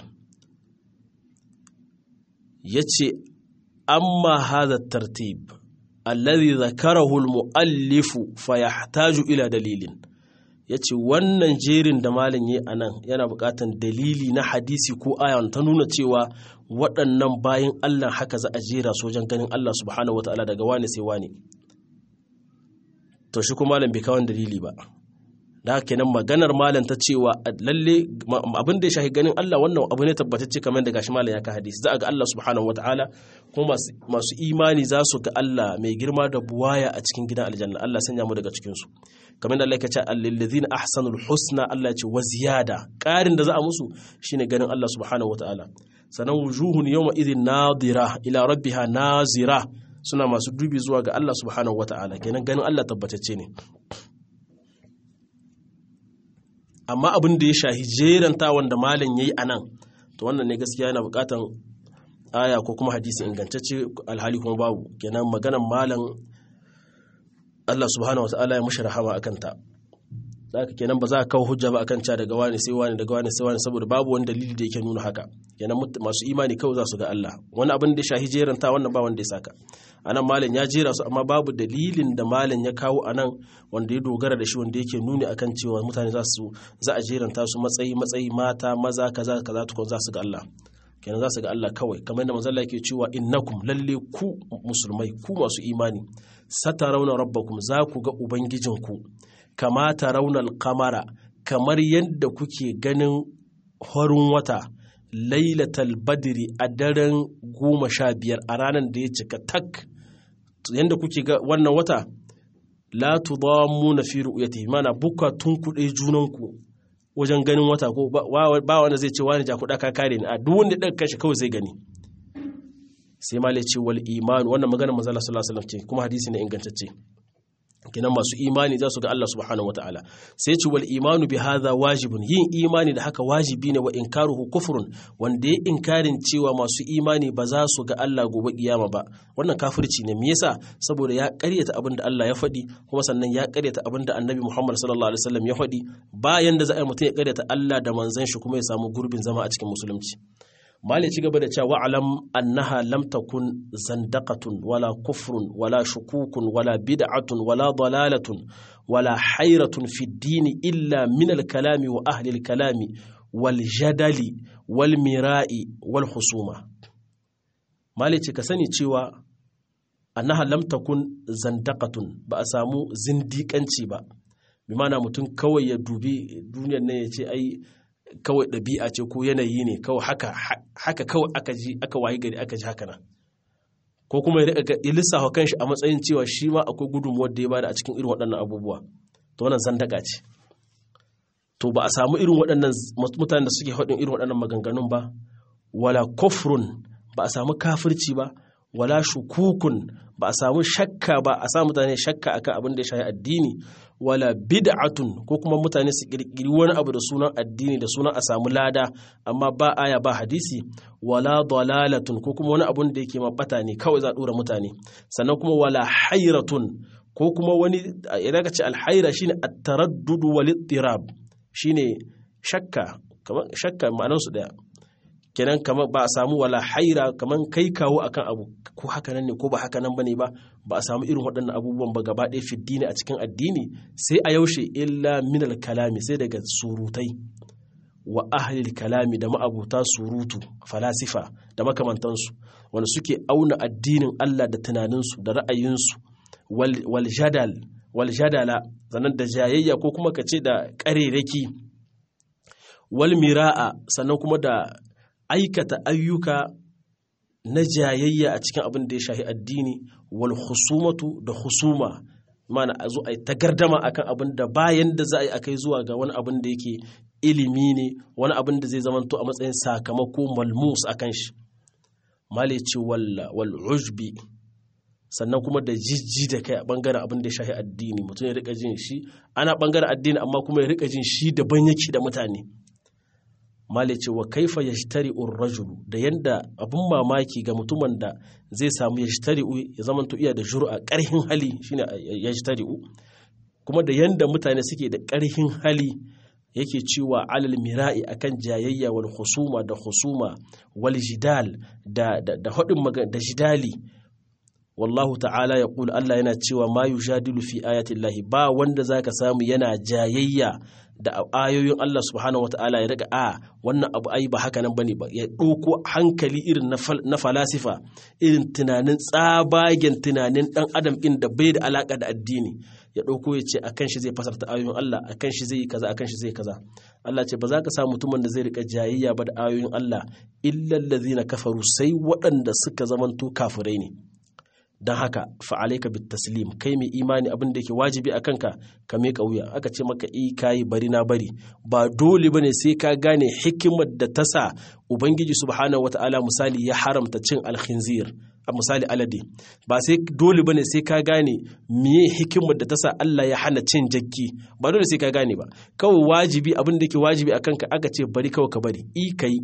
yace amma hadha tartib alladhi zakarahu almuallifu fayahtaju ila dalilin yace wannan jerin da malin yi anan yana buƙatan dalili na hadisi ko aya ta nuna cewa waɗannan bayan Allah haka za a jera su wajen ganin Allah subhanahu wataala daga wane sai wane to shi kuma malam bai kawo dalili ba da haka kenan maganar malam ta cewa lalle abin da ya shahi ganin Allah wannan abu ne tabbatacce kamar da gashi malam ya ka hadisi za a ga Allah subhanahu wataala kuma masu imani za su ga Allah mai girma da buwaya a cikin gidan aljanna Allah sanya mu daga cikin su kamar da Allah ya ce allazina ahsanul husna Allah ya ce wa ziyada ƙarin da za a musu shine ganin Allah subhanahu wataala sanan wujuhun yawma idhin nadira ila rabbiha nazira suna masu dubi zuwa ga Allah subhanahu wataala kenan ganin Allah tabbatacce ne amma abin da ya shahi jeranta wanda malam yayi anan to wannan ne gaskiya yana bukatan aya ko kuma hadisi ingantacce alhali kuma babu kenan maganan malam Allah subhanahu wataala ya mushi rahama akan ta zaka kenan ba za ka kawo hujja ba akan ca daga wani sai wani daga wani sai wani saboda babu wani dalili da yake nuna haka kenan masu imani kawai za su ga Allah wani abin da ya shahi jeranta wannan ba wanda ya saka anan malam ya jera su amma babu dalilin da malam ya kawo anan wanda ya dogara da shi wanda yake nuni akan cewa mutane za su za a jeranta su matsayi matsayi mata maza kaza kaza tukun za su ga Allah kenan za su ga Allah kawai kamar yadda manzon yake cewa innakum lalle ku musulmai ku masu imani satarawna rabbakum za ku ga ubangijinku kama tarawna al-qamara kamar yadda kuke ganin horin wata lailatal badri a daren goma sha biyar a ranar da ya cika tak yadda kuke ga wannan wata la tudammu na fi ru'yati mana buka tun kuɗe junanku wajen ganin wata ko ba wanda zai ce wani jakuɗa ka kare ni a duk wanda ɗaga kashi kawai zai gani sai ma ce wal iman wannan magana manzo sallallahu alaihi wasallam ce kuma hadisi ne ingantacce kinan masu imani za su ga Allah subhanahu wataala sai ce wal imanu bi hadha wajibun yin imani da haka wajibi ne wa inkaruhu kufrun wanda ya inkarin cewa masu imani ba za su ga Allah gobe kiyama ba wannan kafirci ne me yasa saboda ya karyata abin da Allah ya faɗi kuma sannan ya karyata abin da Annabi Muhammad sallallahu alaihi wasallam ya faɗi bayan da za a yi mutum ya karyata Allah da manzon shi kuma ya samu gurbin zama a cikin musulunci Mali ci gaba da cewa wa'alam annaha lam takun zandaqatun wala kufrun wala shukukun wala bid'atun wala dalalatun wala hayratun fi dini illa min al-kalami wa ahli al-kalami wal jadali wal mira'i wal husuma Mali ce ka sani cewa annaha lam takun zandaqatun ba a samu zindiƙanci ba bi mana mutum kawai ya dubi duniyar nan ya ce ai kawai ɗabi'a ce ko yanayi ne kawai haka haka kawai aka ji aka wayi gari aka ji haka nan ko kuma ya rika ya lissafa kanshi a matsayin cewa shi ma akwai gudunmuwar da ya bada a cikin irin waɗannan abubuwa to wannan zandaka ce to ba a samu irin waɗannan mutanen da suke faɗin irin waɗannan maganganun ba wala kufrun ba a samu kafirci ba wala shukukun ba a samu shakka ba a samu mutane shakka akan abin da ya shafi addini wala bid'atun ko kuma mutane su kirkiri wani abu da sunan addini da sunan a samu lada amma ba aya ba hadisi wala dalalatun ko kuma wani abun da yake mabata ne kawai za a dora mutane sannan kuma wala hairatun ko kuma wani idan ka ce alhaira shine at-taraddud wal ittirab shine shakka kamar shakka ma'anar su daya kenan kamar ba a samu wala haira kamar kai kawo akan abu ko haka nan ne ko ba haka nan bane ba ba a samu irin waɗannan abubuwan ba gaba ɗaya fiddini a cikin addini sai a yaushe illa minal kalami sai daga surutai wa ahlil kalami da ma'abuta surutu falasifa da makamantansu wanda suke auna addinin Allah da tunaninsu da ra'ayinsu wal jadal wal jadala sannan da jayayya ko kuma ka ce da ƙarerake wal mira'a sannan kuma da aikata ayyuka na jayayya a cikin abin da ya shahi addini wal husumatu da husuma mana a zo a yi tagardama akan abin da bayan da za a yi a kai zuwa ga wani abin da yake ilimi ne wani abin da zai zamanto a matsayin sakamako malmus akan shi male ce wal ujbi sannan kuma da jijji da kai a bangaren abin da ya shahi addini mutum ya rika jin shi ana bangaren addini amma kuma ya rika jin shi daban yake da mutane male ce wa kaifa yashtari rajulu da yanda abun mamaki ga mutumin da zai samu yashtari ya zama to iya da jur'a karhin hali shine yashtari kuma da yanda mutane suke da karhin hali yake cewa alal mira'i akan jayayya wal husuma da husuma wal jidal da da da hadin da jidali wallahu ta'ala ya kula Allah yana cewa ma yujadilu fi ayati llahi ba wanda zaka samu yana jayayya da ayoyin Allah subhanahu wata'ala ya daga a wannan abu ai ba haka nan bane ba ya ɗauko hankali irin na falasifa irin tunanin tsabagen tunanin ɗan adam ɗin da bai da alaka da addini ya ɗauko ya ce akan shi zai fasarta ayoyin Allah akan shi zai yi kaza akan shi zai kaza Allah ce ba za ka sa mutumin da zai rika jayayya ba da ayoyin Allah illa allazina kafaru sai waɗanda suka zamanto kafirai ne don haka fa'alaika bit taslim kai mai imani abin da yake wajibi a kanka ka miƙa wuya aka ce maka i kayi bari na bari ba dole bane sai ka gane hikimar da ta sa ubangiji subhanahu wata'ala misali ya haramta cin alkhinzir a misali alade ba sai dole bane sai ka gane miye hikimar da ta sa Allah ya hana cin jakki ba dole sai ka gane ba kawai wajibi abin da yake wajibi a kanka aka ce bari kawai ka bari i kai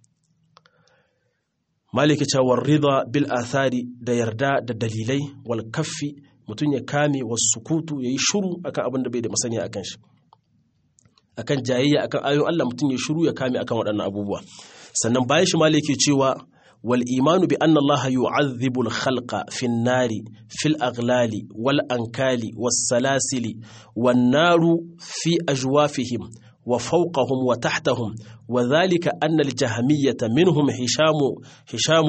maliki cewar rida bil athari da yarda da dalilai wal kaffi mutum ya kame wasu sukutu ya yi shuru akan abin da bai da masaniya akan shi akan jayayya akan ayoyin Allah mutum ya shuru ya kame akan waɗannan abubuwa sannan bayan shi maliki cewa wal imanu bi anna Allah yu'adhibu al khalqa fi nari fil aghlali wal ankali was salasili wan naru fi ajwafihim وفوقهم وتحتهم وذلك أن الجهمية منهم هشام هشام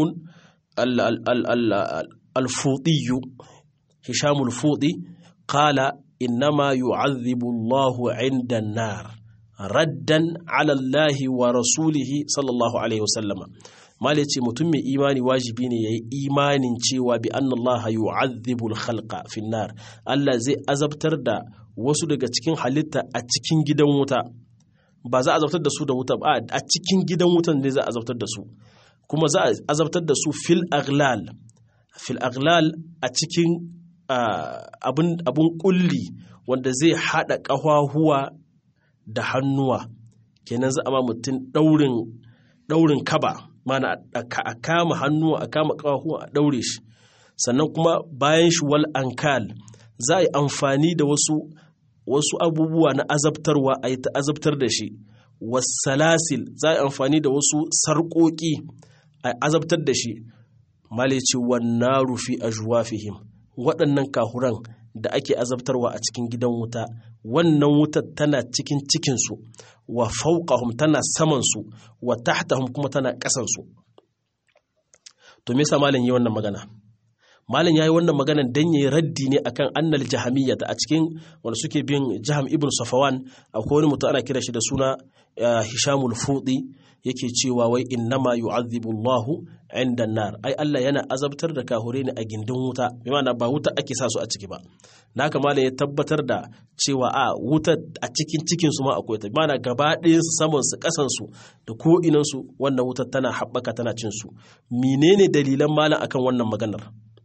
الفوطي هشام الفوطي قال إنما يعذب الله عند النار ردا على الله ورسوله صلى الله عليه وسلم mal ya ce mutum mai imani wajibi ne ya yi imanin cewa bi an Allah yu'adhibul khalqa finnar Allah zai azabtar da wasu daga cikin halitta a cikin gidan wuta ba za a azabtar da su da wuta ba a cikin gidan wutan ne za a azabtar da su kuma za a azabtar da su fil aglal fil aglal a cikin abun kulli wanda zai haɗa ƙahahuwa da hannuwa kenan za a ma mutum ɗaurin kaba mana a kama hannuwa a kama ƙahahuwa a ɗaure shi sannan kuma bayan shi wal ankal za a yi amfani da wasu wasu abubuwa na azabtarwa a yi ta azabtar da shi wasalasil za a yi amfani da wasu sarƙoƙi a azabtar da shi malici wannan rufi a juwafihim waɗannan kahuran da ake azabtarwa a cikin gidan wuta wannan wutar tana cikin cikinsu wa fauqahum tana samansu wa tahtahum kuma tana ƙasansu to me yasa malam yi wannan magana malam yayi wannan magana dan yayi raddi ne akan annal jahamiyya a cikin wanda suke bin jaham ibn safawan akwai wani mutum ana kira shi da suna hishamul fudi yake cewa wai innama yu'adhibu Allahu inda nar ai Allah yana azabtar da kahure ne a gindin wuta bi ma'ana ba wuta ake sa su a ciki ba naka malam ya tabbatar da cewa a wuta a cikin cikin su ma akwai ta bi ma'ana gaba ɗayan su saman su kasan su da ko inan su wannan wutar tana haɓaka tana cin su menene dalilan malam akan wannan maganar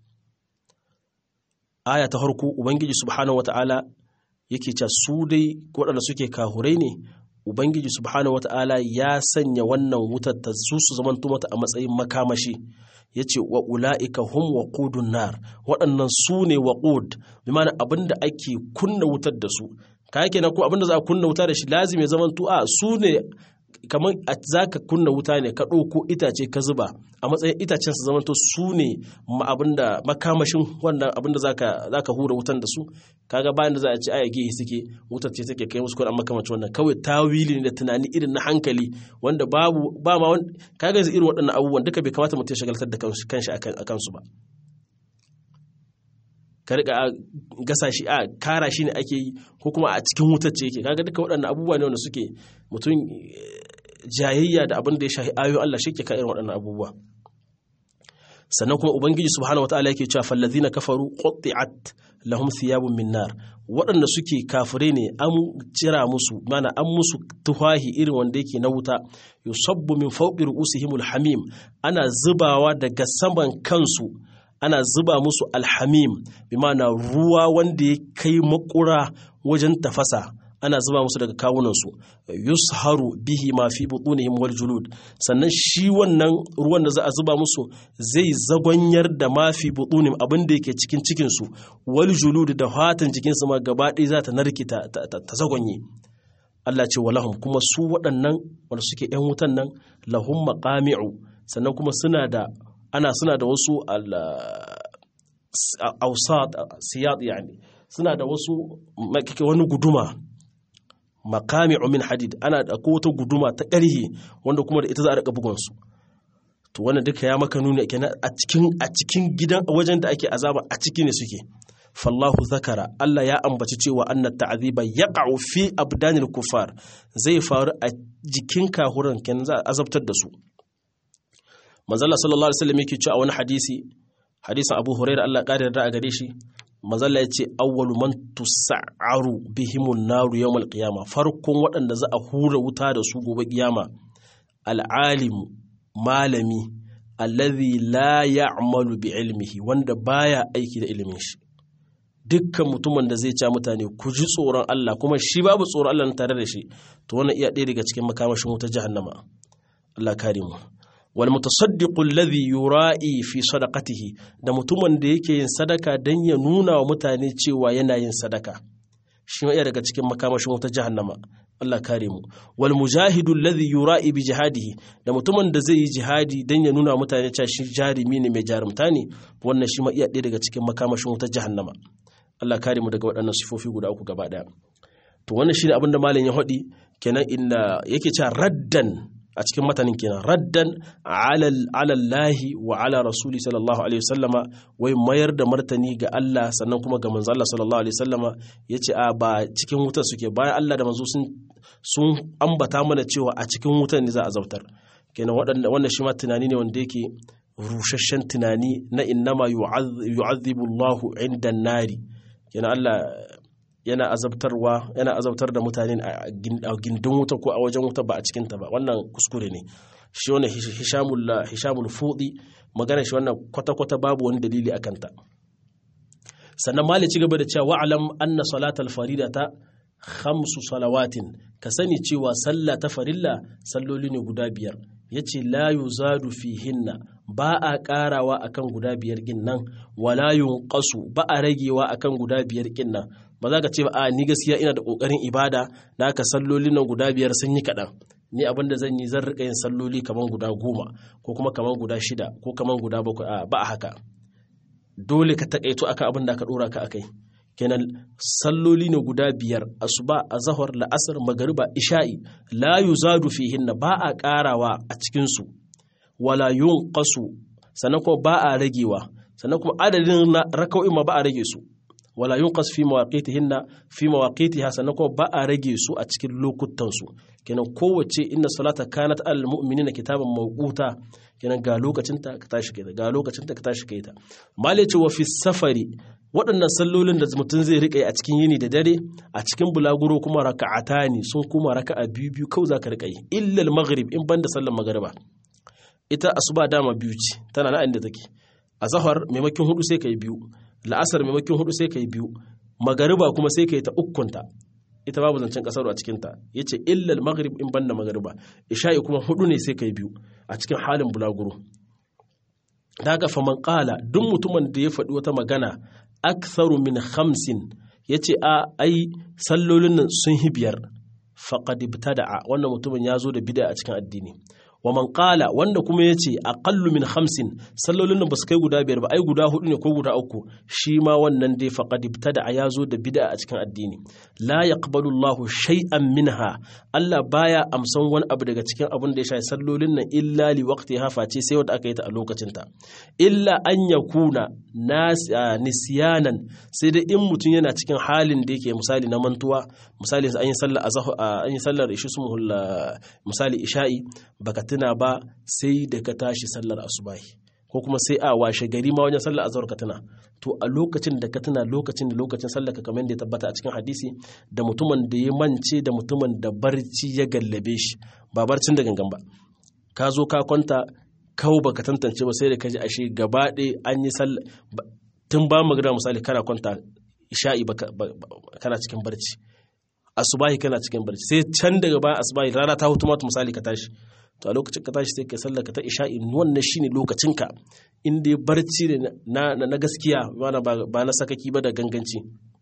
aya ta farko ubangiji subhanahu wata'ala yake cewa su dai waɗanda suke kahurai ne ubangiji subhanahu wata'ala ya sanya wannan wutar ta su su zamanto mata a matsayin makamashi ya ce wa ula'ika hum wa nar waɗannan su ne wa bi mana abinda ake kunna wutar da su ka yake na ko abinda za a kunna wuta da shi lazimi zamanto a su ne kamar za ka kunna wuta ne ka ɗauko itace ka zuba a matsayin itacen su zamanto su ne abinda makamashin wannan abinda za ka hura wutan da su kaga bayan da za a ci aya gehe suke wutar ce take kai musu kuɗin makamacin wannan kawai tawili ne da tunani irin na hankali wanda babu ba ma kaga yanzu irin waɗannan abubuwan duka bai kamata mutum ya shagaltar da kanshi a kansu ba ka rika gasa shi a kara shi ne ake yi ko kuma a cikin wutar ce yake kaga duka waɗannan abubuwa ne wanda suke mutum jayayya da abin da ya shahi ayoyin Allah shi ke ka irin waɗannan abubuwa sannan kuma ubangiji subhanahu wataala yake cewa fallazina kafaru qutti'at lahum thiyabun min nar waɗanda suke kafire ne an cira musu mana an musu tuhahi irin wanda yake na wuta yusabbu min fawqi ru'usihimul hamim ana zubawa daga saman kansu ana zuba musu alhamim bi mana ruwa wanda ya kai makura wajen tafasa ana zuba musu daga kawunansu yusharu bihi ma fi butunihim wal julud sannan shi wannan ruwan da za a zuba musu zai zagonyar da ma fi butunihim abin da yake cikin cikin su wal julud da fatan jikin su ma gaba ɗaya za ta narke ta, ta, zagonye Allah ce wa lahum kuma su waɗannan wanda suke ‘yan wutan nan lahum maqami'u sannan kuma suna da ana suna da wasu ausat siyad yani suna da wasu wani guduma makami'u min hadid ana da ko wata guduma ta ƙarhi wanda kuma da ita za a rika bugun su to wannan duka ya maka nuni kenan a cikin a cikin gidan wajen da ake azaba a ciki ne suke fallahu zakara Allah ya ambaci cewa annat ta'ziba yaqa'u fi abdanil kufar zai faru a jikin kahuran kenan za a azabtar da su manzala sallallahu alaihi wasallam yake cewa wani hadisi hadisin Abu Hurairah Allah ƙara da a gare shi manzala ya ce awwalu man tusa'aru bihimun naru yawmal qiyama farkon waɗanda za a hura wuta da su gobe kiyama al'alim malami allazi la ya'malu bi ilmihi wanda baya aiki da ilimin shi dukkan mutumin da zai ca mutane ku ji tsoron Allah kuma shi babu tsoron Allah tare da shi to wannan iya ɗaya daga cikin makamashin wutar jahannama Allah kare mu wal mutasaddiqu alladhi yura'i fi sadaqatihi da mutumin da yake yin sadaka dan ya nuna wa mutane cewa yana yin sadaka shi ma iya daga cikin makamashin wutar jahannama Allah kare mu wal mujahidu alladhi yura'i bi jihadihi da mutumin da zai yi jihadi dan ya nuna wa mutane cewa shi jarimi ne mai jarumta ne wannan shi ma iya ɗaya daga cikin makamashin wutar jahannama Allah kare mu daga waɗannan sifofi guda uku gaba ɗaya to wannan shine abin da malam ya haɗi kenan inda yake cewa raddan a cikin matanin kenan raddan alallahi wa ala rasuli sallallahu alaihi wasallama wai mayar da martani ga Allah sannan kuma ga manzo Allah sallallahu alaihi wasallama yace a ba cikin wutar suke bayan Allah da manzo sun sun ambata mana cewa a cikin wutar ne za a zautar kenan wannan shi ma tunani ne wanda yake rusasshen tunani na innama yu'azzibu Allahu inda nari kenan Allah yana azabtarwa yana azabtar da mutane a gindin wuta ko a wajen wuta ba a cikin ta ba wannan kuskure ne shi wannan hishamul hishamul fudi magana shi wannan kwata kwata babu wani dalili akan ta sannan mali ci gaba da cewa wa'alam anna salatal faridata khamsu salawatin ka sani cewa sallah ta farilla salloli ne guda biyar yace la yuzadu fihinna ba a karawa akan guda biyar kin nan wala yunqasu ba a ragewa akan guda biyar kin nan ba za ka ce ba a ni gaskiya ina da kokarin ibada na ka sallolin nan guda biyar sun yi kaɗan ni abin da zan yi zan rika yin salloli kaman guda goma ko kuma kaman guda shida ko kaman guda bakwai a ba a haka dole ka takaito akan abin da ka dora ka akai kenan salloli ne guda biyar asuba azhar la'asar magariba isha'i la yuzadu fihinna ba a karawa a cikin su wala yunqasu sannan kuma ba a ragewa sannan kuma adadin raka'o'in ma ba a rage su wala yunqas fi mawaqitihinna fi mawaqitiha sannan kuma ba a rage su a cikin lokutan su kenan kowace inna salata kanat alal mu'minina kitaban mawquta kenan ga lokacin ta ka tashi kai ga lokacin ta ka tashi kai ta male ce wa fi safari waɗannan sallolin da mutum zai riƙa a cikin yini da dare a cikin bulaguro kuma raka'atani sun kuma raka'a biyu biyu kawai za ka riƙa yi illal maghrib in banda sallar magariba ita asuba dama biyu ce tana na inda take a zahar maimakon hudu sai ka yi biyu la'asar maimakon hudu sai ka yi biyu magariba kuma sai ka yi ta ukkunta ita babu zancen kasar a cikinta ya ce illal maghrib in banda magariba isha'i kuma hudu ne sai ka yi biyu a cikin halin bulaguro da haka faman kala duk mutumin da ya faɗi wata magana aktharu min hamsin ya ce a ai sallolin nan sun hi biyar faqad ibtada'a wannan mutumin ya zo da bid'a a cikin addini wa man qala wanda kuma yace aqallu min khamsin sallolin nan basu kai guda biyar ba ai guda hudu ne ko guda uku shi ma wannan dai faqad ibtada ya zo da bid'a a cikin addini la yaqbalu Allahu shay'an minha Allah baya amsan wani abu daga cikin abin da ya shafi sallolin nan illa li waqtiha face sai wanda aka yi ta a lokacin ta illa an yakuna nisyanan sai dai in mutum yana cikin halin da yake misali na mantuwa misali an yi sallar an yi sallar ishi misali isha'i baka tuna ba sai da ka tashi sallar asubahi ko kuma sai a washe gari ma wajen sallar azhar ka tuna to a lokacin da ka tuna lokacin da lokacin sallar ka kamar da ya tabbata a cikin hadisi da mutumin da ya mance da mutumin da barci ya gallabe shi ba barcin da gangan ba ka zo ka kwanta kawo baka tantance ba sai da ka ji ashe gaba ɗaya an yi sallar tun ba magana misali kana kwanta isha'i kana cikin barci asubahi kana cikin barci sai can daga bayan asubahi rana ta hutu mata misali ka tashi to a lokacin ka tashi sai ka sallar ka ta isha'i wannan shine lokacin ka inda barci ne na na gaskiya ba na sakaki ba da ganganci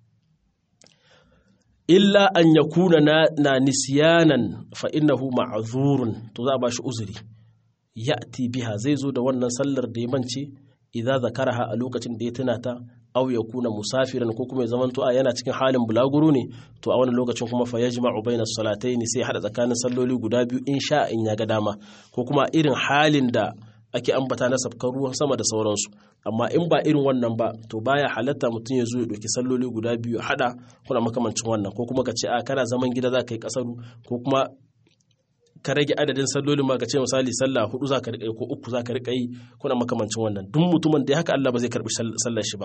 illa an yakuna na na nisyanan fa innahu ma'zurun to za a bashi uzuri ya'ti biha zai zo da wannan sallar da ya mance idza zakaraha a lokacin da ya tuna ta aw yakuna musafiran ko kuma ya zamanto a yana cikin halin bulaguro ne to a wannan lokacin kuma fa yajma'u baina salatayn sai hada tsakanin salloli guda biyu in sha in ya ga dama ko kuma irin halin da ake ambata na sabkar ruwan sama da sauransu amma in ba irin wannan ba to baya halatta mutum ya zo ya ɗauki salloli guda biyu hada kuna makamancin wannan ko kuma ka ce a kana zaman gida za ka yi kasaru ko kuma ka rage adadin sallolin ma ka ce misali sallah hudu za ka riƙa ko uku za ka riƙa yi kuna makamancin wannan duk mutumin da ya haka Allah ba zai karɓi sallar shi ba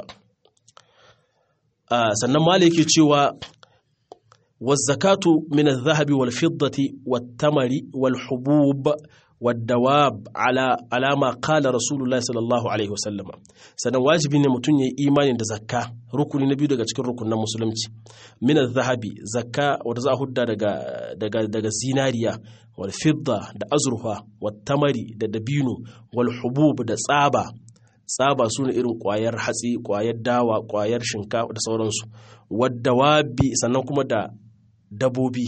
sannan mali yake cewa والزكاة من الذهب والفضة والتمر والحبوب والدواب على على ما قال رسول الله صلى الله عليه وسلم sannan wajibi ne mutum ya yi imani da zakka rukuni na biyu daga cikin rukunin musulunci min zahabi zakka wanda za a hudda daga daga daga zinariya wal fidda da azurfa wat tamari da dabino wal hubub da tsaba tsaba su ne irin kwayar hatsi kwayar dawa kwayar shinkafa da sauransu wadda wabi sannan kuma da dabobi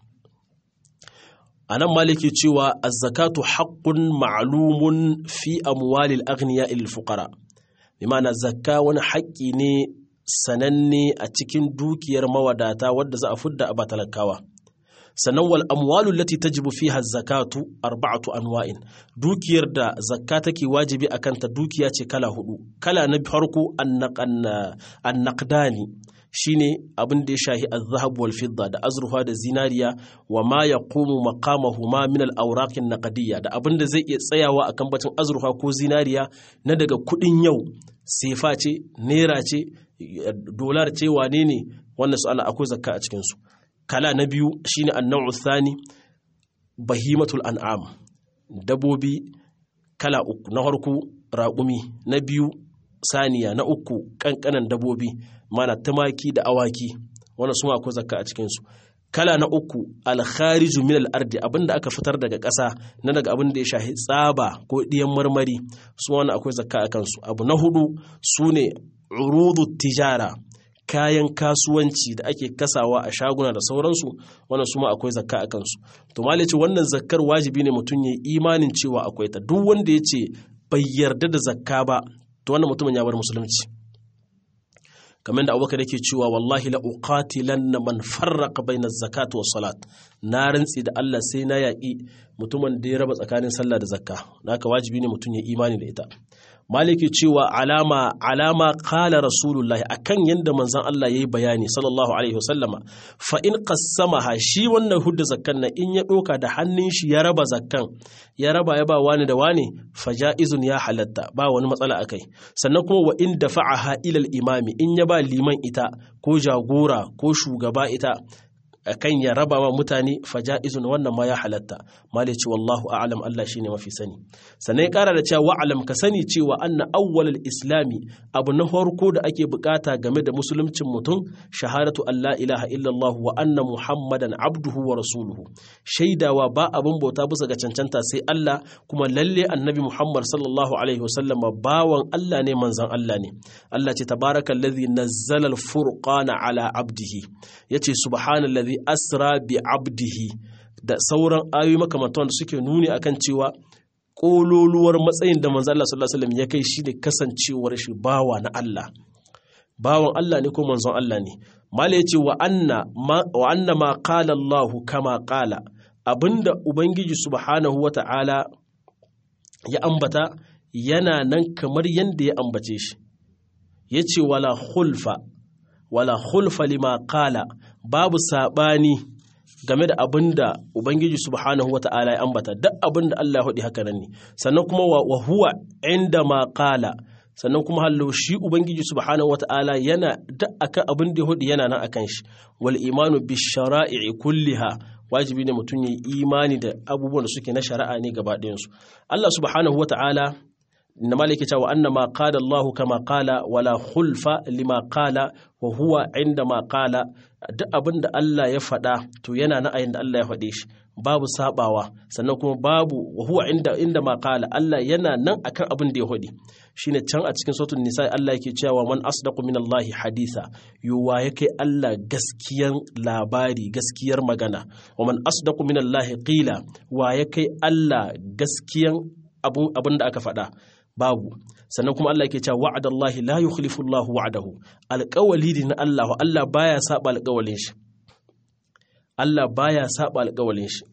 a nan maliki cewa azzakatu haƙƙun ma'lumun fi amwalil aghniya il fuqara bi ma'ana zakka wani haƙƙi ne sananne a cikin dukiyar mawadata wadda za a fudda a batalakawa sannan wal amwalu lati tajibu fiha zakatu arba'atu anwa'in dukiyar da zakka take wajibi akan ta dukiya ce kala hudu kala na farko annaqdani shine abin da ya shahi az-zahab wal fidda da azrufa da zinariya wa ma yaqumu maqamahuma min al-awraq an-naqdiyya da abin da zai iya tsayawa akan bacin azrufa ko zinariya na daga kudin yau sefa ce naira ce dolar ce wane ne wannan su ana akwai zakka a cikin su kala na biyu shine an-naw'u thani bahimatul an'am dabobi kala uku na farko raƙumi na biyu saniya na uku kankanan dabobi mana tumaki da awaki wannan su akwai zakka a cikinsu kala na uku alkhariju min al-ardi abinda aka fitar daga ƙasa na daga abin da ya shahi tsaba ko ɗiyan marmari su wani akwai zakka a kansu abu na hudu su ne urudu tijara kayan kasuwanci da ake kasawa a shaguna da sauransu wannan su ma akwai zakka a kansu to malice wannan zakkar wajibi ne mutum ya imanin cewa akwai ta duk wanda ya ce bai yarda da zakka ba to wannan mutumin ya bar musulunci kamar da abubakar yake cewa wallahi la uqatilanna man farraqa baina zakat wa salat na rantsi da Allah sai na yaƙi mutumin da ya raba tsakanin sallah da zakka naka wajibi ne mutum ya imani da ita maliki cewa alama alama qala rasulullahi akan yanda manzon Allah yayi bayani sallallahu alaihi wasallama fa in qassamaha shi wannan hudda zakkan nan in ya doka da hannun shi ya raba zakkan ya raba ya ba wani da wani fa jaizun ya halatta ba wani matsala akai sannan kuma wa in dafa'aha ila al-imami in ya ba liman ita ko jagora ko shugaba ita akan ya raba wa mutane faja'izun wannan ma ya halatta mali ce wallahu a'lam Allah shine mafi sani sannan ya kara da cewa wa'alam ka sani cewa anna awwalul islami abu na farko da ake bukata game da musuluncin mutum shahadatu Allah ilaha illallah wa anna muhammadan abduhu wa rasuluhu shaidawa ba abin bauta bisa ga cancanta sai Allah kuma lalle annabi muhammad sallallahu alaihi wasallam bawan Allah ne manzon Allah ne Allah ce tabarakallazi nazzala al-furqana ala abdihi yace subhanallazi asra bi abdihi da sauran ayoyi makamantan da suke nuni akan cewa kololuwar matsayin da manzo Allah sallallahu alaihi wasallam ya kai shi ne kasancewar shi bawa na Allah bawan Allah ne ko manzon Allah ne mala yace wa anna ma wa anna ma qala Allah kama qala abinda ubangiji subhanahu wata'ala ya ambata yana nan kamar yanda ya ambace shi yace wala khulfa wala khulfa lima qala babu sabani game da abin da Ubangiji subhanahu wa ta'ala ya ambata duk abin da Allah ya haɗi haka nan ne sannan kuma wa huwa inda ma qala sannan kuma hallo shi Ubangiji subhanahu wa ta'ala yana duk akan abin da ya haɗi yana nan akan shi wal imanu bi shara'i kulliha wajibi ne mutum ya yi imani da abubuwan da suke na shari'a ne gaba ɗayansu Allah subhanahu wa ta'ala إنما لك وأن ما قال الله كما قال ولا خلف لما قال وهو عندما قال duk abin da Allah ya faɗa to yana na ayin da Allah ya faɗe shi babu sabawa sannan kuma babu wa huwa inda inda ma qala Allah yana nan akan abin da ya faɗi shine can a cikin suratul nisa Allah yake cewa man asdaqu min Allah haditha yuwa yake Allah gaskiyan labari gaskiyar magana wa man asdaqu min Allah qila wa yake Allah gaskiyan abin da aka faɗa babu sannan kuma Allah yake cewa wa'adallahi la yukhlifu Allahu wa'adahu alƙawali ne na Allah Allah baya saba alƙawalin shi Allah baya saba alƙawalin shi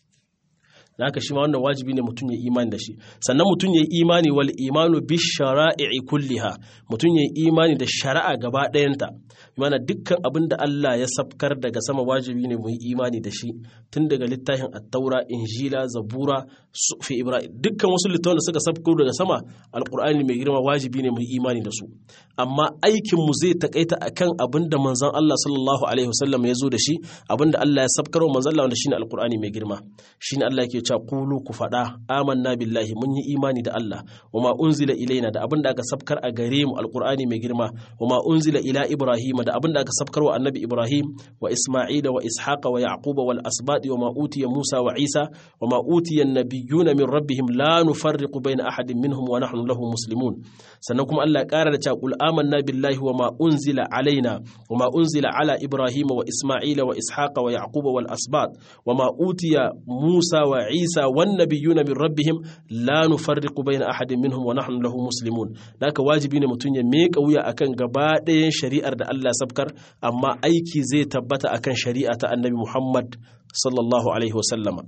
haka shi ma wannan wajibi ne mutum ya imani da shi sannan mutum ya imani wal imanu bi shara'i kulliha mutum ya imani da shari'a gaba ɗayanta mana dukkan abin da Allah ya sabkar daga sama wajibi ne mu yi imani da shi tun daga littafin attaura injila zabura fi ibrahim dukkan wasu littafan da suka sabko daga sama alqur'ani mai girma wajibi ne mu yi imani da su amma aikin mu zai takaita akan abin da manzon Allah sallallahu alaihi wasallam ya zo da shi abin da Allah ya sabkar wa manzon Allah wanda shine alqur'ani mai girma shine Allah yake cewa qulu ku faɗa amanna billahi mun yi imani da Allah wa ma unzila ilaina da abin da aka sabkar a gare mu alqur'ani mai girma wa ma unzila ila ibrahima da abin da aka sabkar wa annabi ibrahim wa isma'ila wa ishaqa wa yaquba wal asbadi wa ma utiya musa wa isa wa ma utiya an-nabiyyuna min rabbihim la nufarriqu bayna ahadin minhum wa nahnu lahu muslimun sannan kuma Allah ya ƙara da cewa qul amanna billahi wa ma unzila alaina wa ma unzila ala ibrahima wa isma'ila wa ishaqa wa yaquba wal asbad wa ma utiya musa wa isa wan nabiyyuna min rabbihim la nufarriqu bayna ahadin minhum wa nahnu lahu muslimun haka wajibi ne mutum ya meka wuya akan gaba ɗayan shari'ar da Allah sabkar amma aiki zai tabbata akan shari'a ta annabi Muhammad sallallahu alaihi wasallama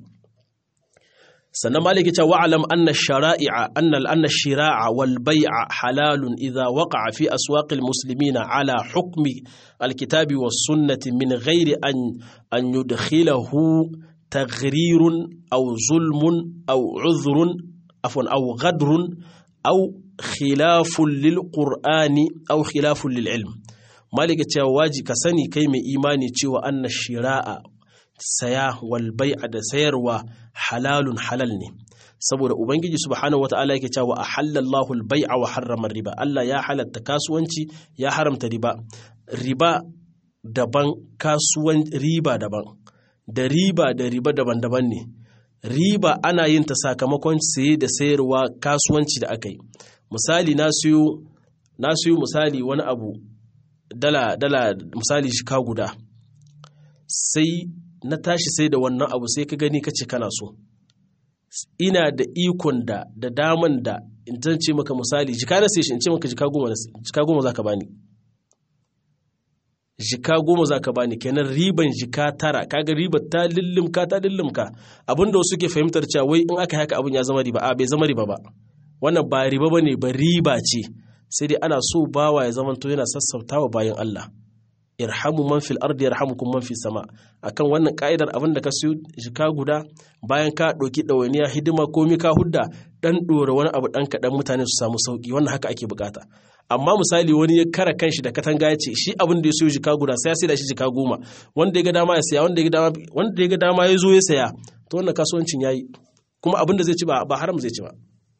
sannan maliki ta wa'alam anna shara'i'a anna anna shira'a wal bai'a halalun idha waqa'a fi aswaqil muslimina ala hukmi alkitabi was sunnati min ghairi an an yudkhilahu taghrirun aw zulmun aw udhrun afwan aw ghadrun aw khilafun lil qur'ani aw khilafun lil ilm malika cewa waji ka sani kai mai imani cewa anna shira'a saya wal bai'a da sayarwa halalun halal ne saboda ubangiji subhanahu wataala yake cewa ahallallahu al-bai'a wa harrama riba Allah ya halatta kasuwanci ya haramta riba riba daban kasuwan riba daban da riba da riba daban-daban ne riba ana yin ta sakamakon saye da sayarwa kasuwanci da aka yi misali na siyo na siyo misali wani abu dala dala misali shika guda sai na tashi sai da wannan abu sai ka gani kace kana so ina da ikon da da daman da in zan ce maka misali jika na sai shi in ce maka jika goma jika goma zaka bani jika goma zaka bani kenan riban jika tara kaga ribar ta lillimka ta lillimka abinda wasu ke fahimtar cewa wai in aka haka abin ya zama riba a bai zama riba ba wannan ba riba bane ba riba ce sai dai ana so bawa ya zamanto yana sassautawa bayan Allah irhamu man fil ardi yarhamukum man fis sama akan wannan ka'idar abin da ka siyo jika guda bayan ka ɗauki ɗawainiya hidima komi ka hudda dan ɗora wani abu ɗan kaɗan mutane su samu sauki wannan haka ake bukata amma misali wani ya kara kanshi da katanga ya ce shi abin da ya siyo jika guda sai ya sai da shi jika goma wanda ya ga dama ya saya wanda ya ga dama wanda ya ga dama ya zo ya saya to wannan kasuwancin yayi kuma abin da zai ci ba ba haram zai ci ba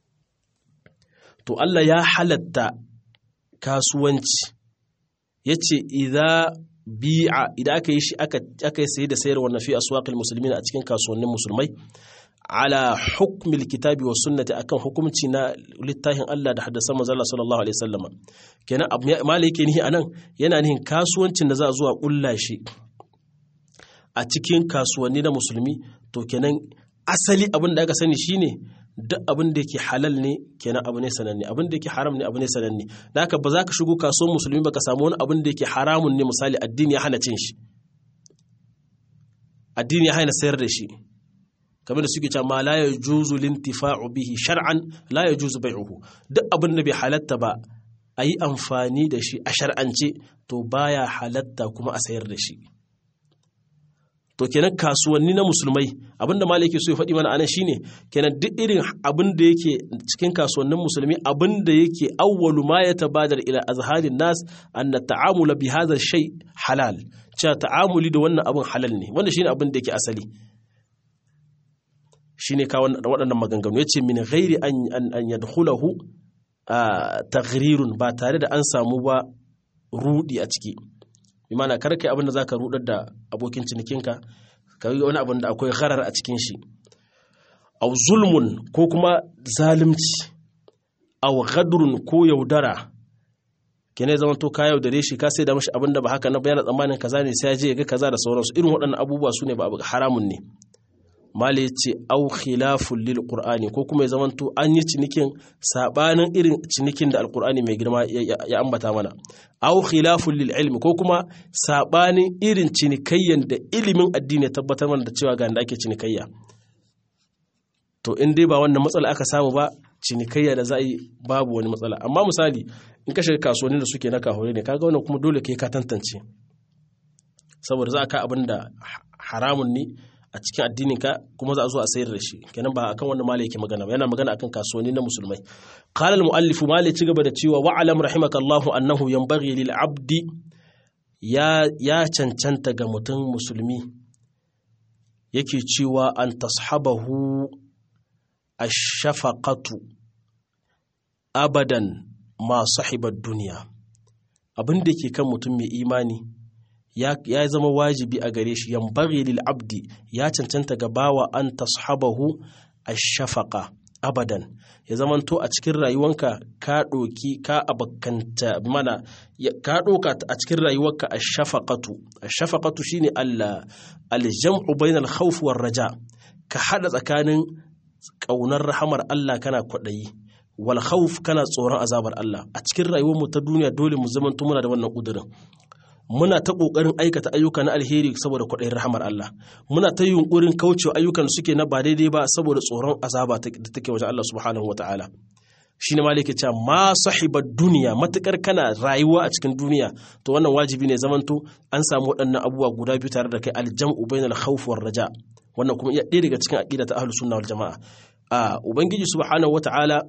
to Allah ya halatta kasuwanci ya ce idha bi'a idan aka yi shi aka yi sayi da sayar wannan fi aswaqil muslimin a cikin kasuwannin musulmai ala hukmil kitabi wa sunnati akan hukumci na littafin Allah da haddasan manzo Allah sallallahu alaihi wasallama kenan malai yake nihi anan yana nihin kasuwancin da za a zuwa kulla shi a cikin kasuwanni na musulmi to kenan asali abin da aka sani shine duk abin da yake halal ne kenan abu ne sananne abin da yake haram ne abu ne sananne da haka ba za ka shigo kasuwar musulmi ba ka samu wani abin da yake haramun ne misali addini ya hana cin shi addini ya hana sayar da shi kamar da suke cewa ma la yajuzu lintifa'u bihi shar'an la yajuzu bai'uhu duk abin da bai halatta ba a yi amfani da shi a shar'ance to baya halatta kuma a sayar da shi to kenan kasuwanni na musulmai abinda malai yake so ya faɗi mana anan shine kenan duk irin abin da yake cikin kasuwannin musulmi abin da yake awwalu ma ya tabadar ila azharin nas anna ta'amula bi hadha shay halal cewa ta'amuli da wannan abin halal ne wanda shine abin da yake asali shine ka waɗannan maganganu yace min ghairi an an yadkhulahu taghrirun ba tare da an samu ba rudi a ciki imana kar kai abin da zaka rudar da abokin cinikinka ka yi wani abin da akwai gharar a cikin shi aw zulmun ko kuma zalimci aw ghadrun ko yaudara kene zaman to ka yaudare shi ka sai da mashi abin da ba haka na bayyana tsammanin kaza ne sai ya je ya ga kaza da sauransu irin waɗannan abubuwa su ne ba haramun ne mali ce au khilafun lil qur'ani ko kuma ya zamanto an yi cinikin sabanin irin cinikin da alqur'ani mai girma ya ambata mana au khilafun lil ilmi ko kuma sabanin irin cinikayyan da ilimin addini ya tabbatar mana da cewa ga da ake cinikayya to in dai ba wannan matsala aka samu ba cinikayya da za a yi babu wani matsala amma misali in ka shiga kasuwanni da suke na kahore ne kaga wannan kuma dole kai ka tantance saboda za a ka abin da haramun ne a cikin addininka kuma za a zo a sayar da shi kenan ba akan wannan malai yake magana ba yana magana akan kasuwanni na musulmai qala al muallif malai ci gaba da cewa wa alam rahimakallahu annahu yanbaghi lil abdi ya ya cancanta ga mutum musulmi yake cewa an tashabahu ash-shafaqatu abadan ma sahibar duniya abin da ke kan mutum mai imani ya zama wajibi a gare shi yambari lil abdi ya cancanta ga bawa an tashabahu ash-shafaqa abadan ya zamanto a cikin rayuwanka ka ɗoki ka abakanta mana ka ɗoka a cikin rayuwarka ash-shafaqatu ash-shafaqatu shine Allah al-jam'u bainal khawf war raja ka hada tsakanin ƙaunar rahamar Allah kana kwaɗayi wal khawf kana tsoron azabar Allah a cikin rayuwarmu ta duniya dole mu zamanto muna da wannan ƙudurin muna ta ƙoƙarin aikata ayyuka na alheri saboda kwaɗayin rahamar Allah muna ta yunƙurin kaucewa ayyukan suke na ba daidai ba saboda tsoron azaba da take wajen Allah subhanahu wa ta'ala shi ne malike cewa ma sahibar duniya matukar kana rayuwa a cikin duniya to wannan wajibi ne zamanto an samu waɗannan abubuwa guda biyu tare da kai aljam'u bainal khawf war raja wannan kuma iya ɗaya daga cikin aqida ta ahlus sunna wal jamaa a ubangiji subhanahu wa ta'ala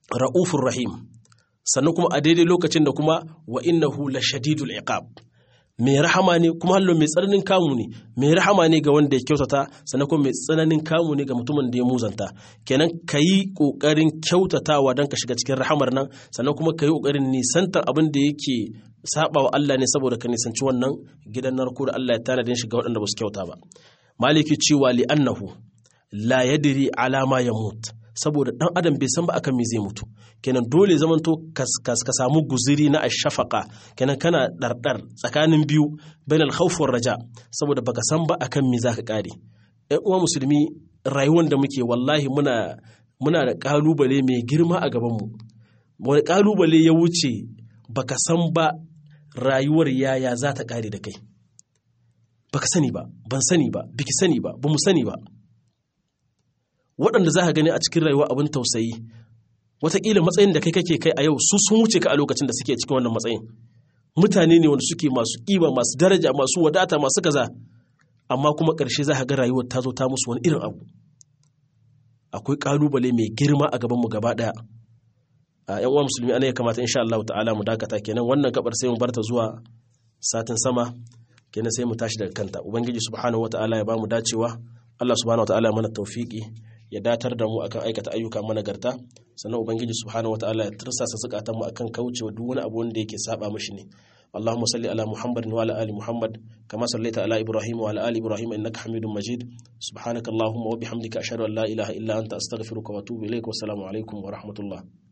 ra'ufur rahim sannan kuma a daidai lokacin da kuma wa innahu la shadidul iqab mai rahama ne kuma hallo mai tsananin kamu ne mai rahama ne ga wanda ya kyautata sannan kuma mai tsananin kamu ne ga mutumin da ya muzanta kenan ka yi ƙoƙarin kyautatawa don ka shiga cikin rahamar nan sannan kuma ka yi ƙoƙarin nisantar abin da yake saba wa Allah ne saboda ka nisanci wannan gidan narko da Allah ya tanadin shi ga waɗanda ba su kyauta ba maliki cewa li annahu la yadri alama ya mutu saboda dan adam bai san ba akan me zai mutu kenan dole zamanto ka samu guziri na ashafaka kenan kana dardar tsakanin biyu bain al-khawf raja saboda baka san ba akan me zaka kare ɗan uwa musulmi rayuwar da muke wallahi muna muna da kalubale mai girma a gaban mu wani kalubale ya wuce baka san ba rayuwar yaya za ta kare da kai baka sani ba ban sani ba biki sani ba bamu sani ba waɗanda za ka gani a cikin rayuwa abin tausayi wataƙila matsayin da kai kake kai a yau su sun wuce ka a lokacin da suke cikin wannan matsayin mutane ne wanda suke masu ƙiba masu daraja masu wadata masu kaza amma kuma ƙarshe za ka ga rayuwar ta zo ta musu wani irin abu akwai ƙalubale mai girma a gabanmu gaba ɗaya a yan uwa musulmi ana ya kamata insha Allah ta'ala mu dakata kenan wannan gabar sai mu barta zuwa satin sama kenan sai mu tashi daga kanta ubangiji subhanahu wataala ya bamu dacewa Allah subhanahu wataala ya mana tawfiki ya datar da mu akan aikata ayyuka managarta sannan ubangiji subhanahu wataala ya tursasa zukatan mu akan kaucewa duk wani abu wanda yake saba mishi ne اللهم صل على محمد وعلى ال محمد كما صليت على ابراهيم وعلى ال ابراهيم انك حميد مجيد سبحانك اللهم وبحمدك اشهد ان لا اله الا انت استغفرك واتوب اليك والسلام عليكم ورحمه الله